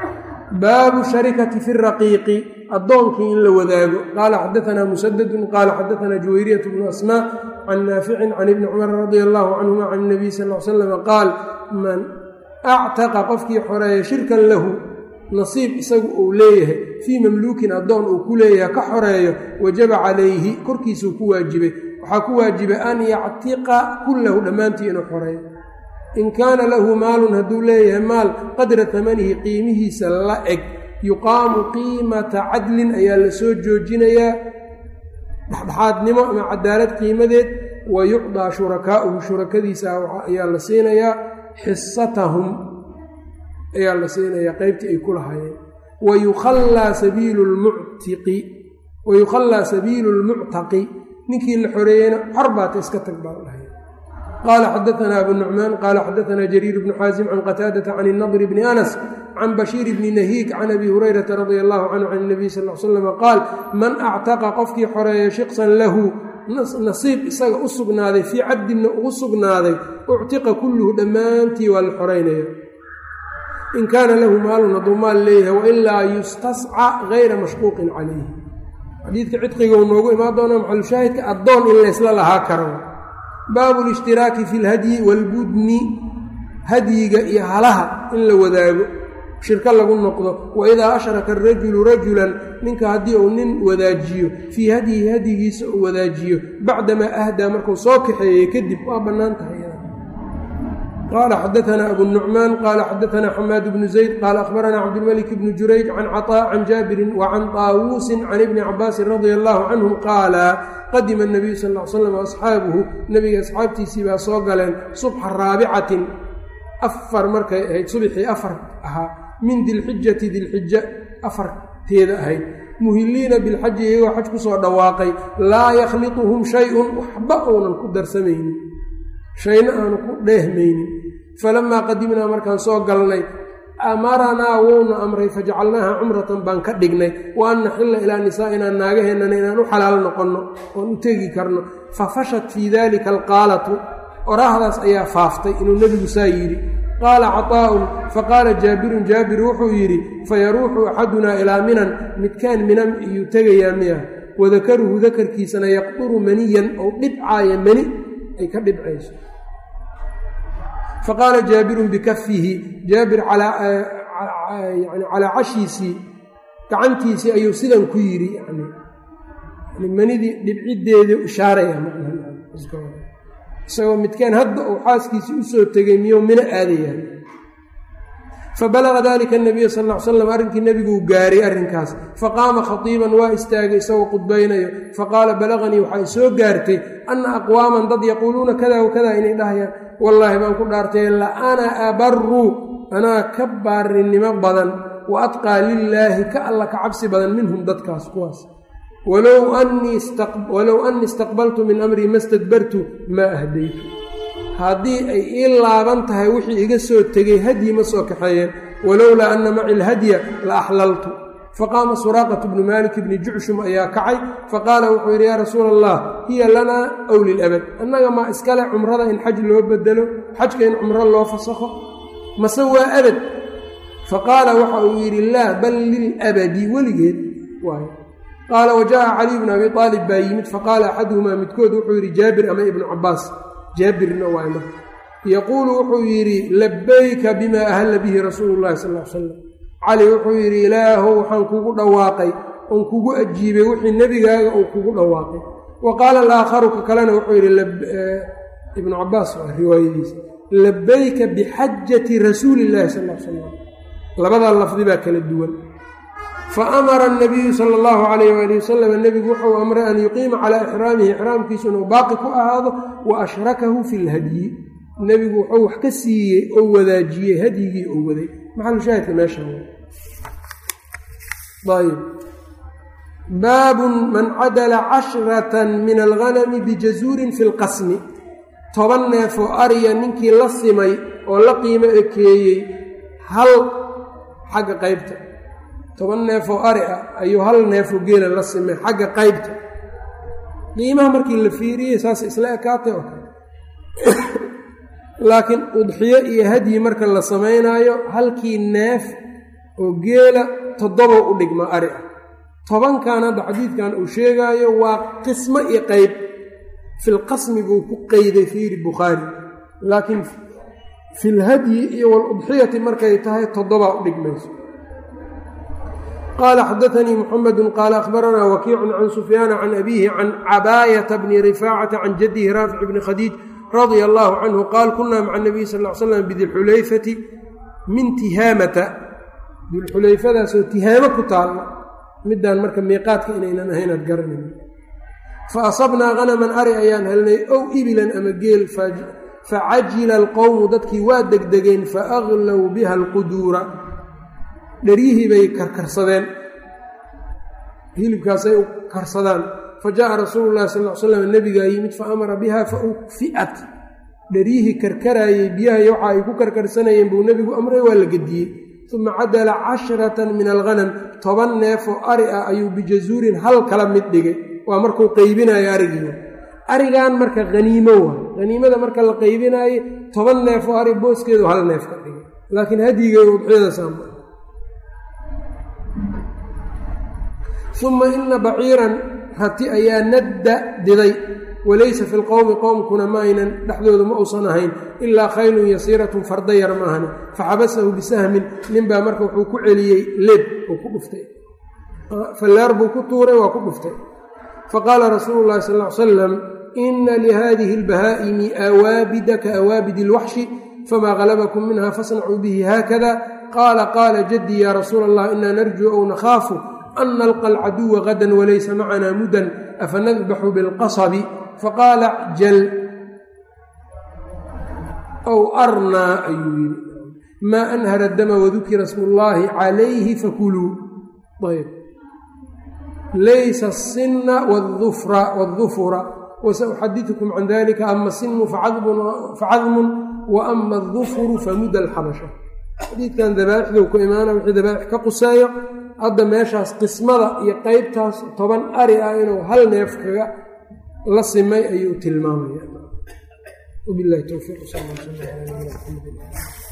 baabu sharikati fi raqiiqi addoonkii in la wadaago qaala xadaanaa musadadun qaala xadaanaa juwayriyat bnu asmaa can naaficin can ibni cumar radia allaahu canhuma can nabiy sal l salam qaal man actaqa qofkii xoreeya shirkan lahu nasiib isagu uu leeyahay fii mamluukin addoon uu ku leeyahay ka xoreeyo wajaba calayhi korkiisuu ku waajibay waxaa ku waajibay an yactiqa kullahu dhammaantii inuu xoreeyo in kaana lahu maalun hadduu leeyahay maal qadra tamanihi qiimihiisa la eg yuqaamu qiimata cadlin ayaa la soo joojinayaa dhexdhexaadnimo ama cadaalad qiimadeed wa yucdaa shurakaa'uhu shurakadiisa ayaa la siinayaa xisatahum ayaa la siinayaa qeybtii ay ku lahaayeen wayukhallaa sabiilu lmuctiqi wayukhallaa sabiilu lmuctaqi ninkii la xoreeyeyna xor baata iska tag baa dhahay qaala xadaanaa abu nucmaan qaala xadaanaa jariir bnu xaasim can qataadata can inadri bni anas can bashiir bni nahiik can abi hurayrata radia allahu canhu can nabiy sal l slam qaal man actaqa qofkii xoreeya shiqsan lahu nasiib isaga u sugnaaday fii cabdinna ugu sugnaaday uctiqa kulluhu dhammaantii waa la xoreynaya in kaana lahu maalun hadduu maal leeyahay wailaa yustasca gayra mashquuqin calayhi xadiidka cidqiga uu noogu imaan doona maxalushaahidka addoon in laysla lahaa karo baabu lishtiraaki fi lhadyi waalbudni hadyiga iyo halaha in la wadaago shirko lagu noqdo wa idaa ashraka arajulu rajulan ninka haddii uu nin wadaajiyo fii hadyihi hadyigiisa uu wadaajiyo bacdamaa ahdaa markuu soo kaxeeyey kadib waa bannaan tahay qaala xadaanaa abu nucmaan qaala xadaanaa xamaad bnu zayd qaala akhbaranaa cabdilmalik bnu jurayj can caطaa can jaabirin wa can taawuusin can ibni cabaasin radia allahu canhum qaala qadima nabiyu sal l slam asxaabuhu nebiga asxaabtiisii baa soo galeen subxa raabicatin afar markay ahayd subxii afar ahaa min dilxijati dilxija afarteeda ahayd muhiliina bilxaji iyagoo xaj ku soo dhawaaqay laa yakhlituhum shay-un waxba uunan ku darsamaynin shayna aanu ku dheehmaynin falamaa qadimnaa markaan soo galnay amaranaa wouna amray fajacalnaaha cumratan baan ka dhignay wa an naxilla ilaa nisaa'inaa naagaheennana inaan u xalaal noqonno oon u tegi karno fa fashat fii dalika alqaalatu oraahdaas ayaa faaftay inuu nebigu saa yidhi qaala caطaa'un faqaala jaabirun jaabir wuxuu yidhi fayaruuxu axadunaa ilaa minan midkaan minan iyuu tegayaa miya wadakaruhu dakarkiisana yaqduru maniyan ou dhibcaaya mani ay ka dhibcayso faqaala jaabirun bikafihi jaabir yani calaa cashiisii gacantiisii ayuu sidan ku yidhi yani manidii dhibciddeedii ishaaraya isagoo midkaan hadda uu xaaskiisii u soo tegay miyuu mino aadayaan fabalaga dalika anabiya sal ll ly slam arrinkii nebiguu gaaray arrinkaas faqaama khatiiban waa istaagay isagoo qudbaynayo faqaala balaganii waxay soo gaartay anna aqwaaman dad yaquuluuna kada wa kada inay dhahayaan wallaahi baan ku dhaartay la ana abaru anaa ka baarinimo badan wa atqaa lilaahi ka alla ka cabsi badan minhum dadkaas kuwaas walow annii istaqbaltu min amrii ma stadbartu maa ahdaytu haddii ay ii laaban tahay wixii iga soo tegey hadyi ma soo kaxeeyeen walowlaa anna maci lhadya la axlaltu faqaama suraaqatu bnu malik bni jucshum ayaa kacay faqaala wuxuu yidhi yaa rasuula allah hiya lanaa ow lilabad annaga maa iskale cumrada in xaj loo bedelo xajka in cumro loo fasakho mase waa abad faqaala waxa uu yidhi laa bal lilabadi weligeed waay qaala wajaءa caliy bnu abi aalib baa yimid faqaala axaduhumaa midkood wuxuu yidhi jaabir ama ibnu cabaas jaabirna waay marka yaquulu wuxuu yidhi labayka bima ahalla bihi rasuulu llahi sal l slam cali wuxuu yidhi ilaahow waxaan kugu dhawaaqay oon kugu ajiibay wixii nebigaaga uu kugu dhawaaqay wa qaala alaakharu ka kalena wuxuu yidhi ibnu cabaas waa riwaayadiisa labayka bixajati rasuuli llahi sal l slam labadaa lafdi baa kala duwan fa amara anabiyu sala allahu calayh waali wasalam nebigu wuxuu amray an yuqiima calaa ixraamihi ixraamkiisu inuu baaqi ku ahaado wa ashrakahu fi lhadyi nebigu wuxuu wax ka siiyey oo wadaajiyey hadyigii oo waday maxalushaahidka meesha ayb baabun man cadala cashratan min alghanami bijazuurin fi lqasmi toban neef oo ariya ninkii la simay oo la qiimo ekeeyey hal xagga qaybta toban neef oo ari ah ayuu hal neefoo geela la simay xagga qaybta qiimaha markii la fiiriyey saas isla ekaatay oo kale laakiin udxiyo iyo hadyi marka la samaynaayo halkii neef oo geela toddoba u dhigma ari ah tobankan hadda xadiidkan uu sheegaayo waa qismo iyo qeyb filqasmi buu ku qeyday fiiri bukhaari laakiin filhadyi iyo waludxiyati markay tahay toddobaa u dhigmayso qaala xadaanii muxamedu qaala akhbaranaa wakiicun can sufyaana can abiihi can cabaayata bni rifaacata can jadihi raafic bni khadiij radia allaahu canhu qaal kunaa maca nabiy sal l slam bidilxulayfati min tihaamata dilxulayfadaasoo tihaamo ku taalla midaan marka miiqaadka inaynan ahayn aad garanayn fa asabnaa hanaman ari ayaan helnay ow ibilan ama geel facajila alqowmu dadkii waa degdegeen fa aglow biha alquduura dheryihii bay karkarsadeen hilibkaasay u karsadaan fa jaءa rasuulu llahi sal l slam nebigaa yimid fa amara biha fa ukfi'at dheryihii karkaraayey biyaha iyo waxa ay ku karkarsanayeen buu nebigu amray waa la gediyey uma cadala cashratan min alghanam toban neefoo ari ah ayuu bijazuurin hal kala mid dhigay waa markuu qaybinayo arigiina arigan marka haniimo waa haniimada marka la qaybinaaye toban neefoo ari booskeedu hal neef ka dhigay laakiin hadyiga udxiyada saama uma ina baciiran rati ayaa nadda diday walaysa fi lqowmi qowmkuna ma aynan dhexdooda ma uusan ahayn ilaa khaylun yasiiratun farda yar ma ahani faxabasahu bisahmin ninbaa marka wuxuu ku celiyey leeb uu ku dhuftay fallaar buu ku tuuray waa ku dhuftay faqaala rasuulu llahi sal l salam ina lihadihi albahaa'imi awaabida ka awaabidi ilwaxshi famaa galabakum minha fasnacuu bihi haakada qaala qaala jaddii ya rasuula allah inaa narjuu ow nakhaafu an nalqa alcaduwa gadan walaysa macana mudan afanadbaxu bilqasabi faqaala jal ow arnaa ayuu yidhi maa anhara dama wadukira smu llaahi calayhi fakuluu ayb laysa asinna wاdufura wasauxadiثukum can dalika ama sinu facadmun wa ama adufuru famuda alxabasha xadiidkan dabaaixduu ku imaana wixii dabaaix ka quseeyo hadda meeshaas qismada iyo qeybtaas toban ari ah inuu hal neef kaga la simay ayuu tilmaamaya wabilahi towfiiq sal l sl ala nabina mxamedi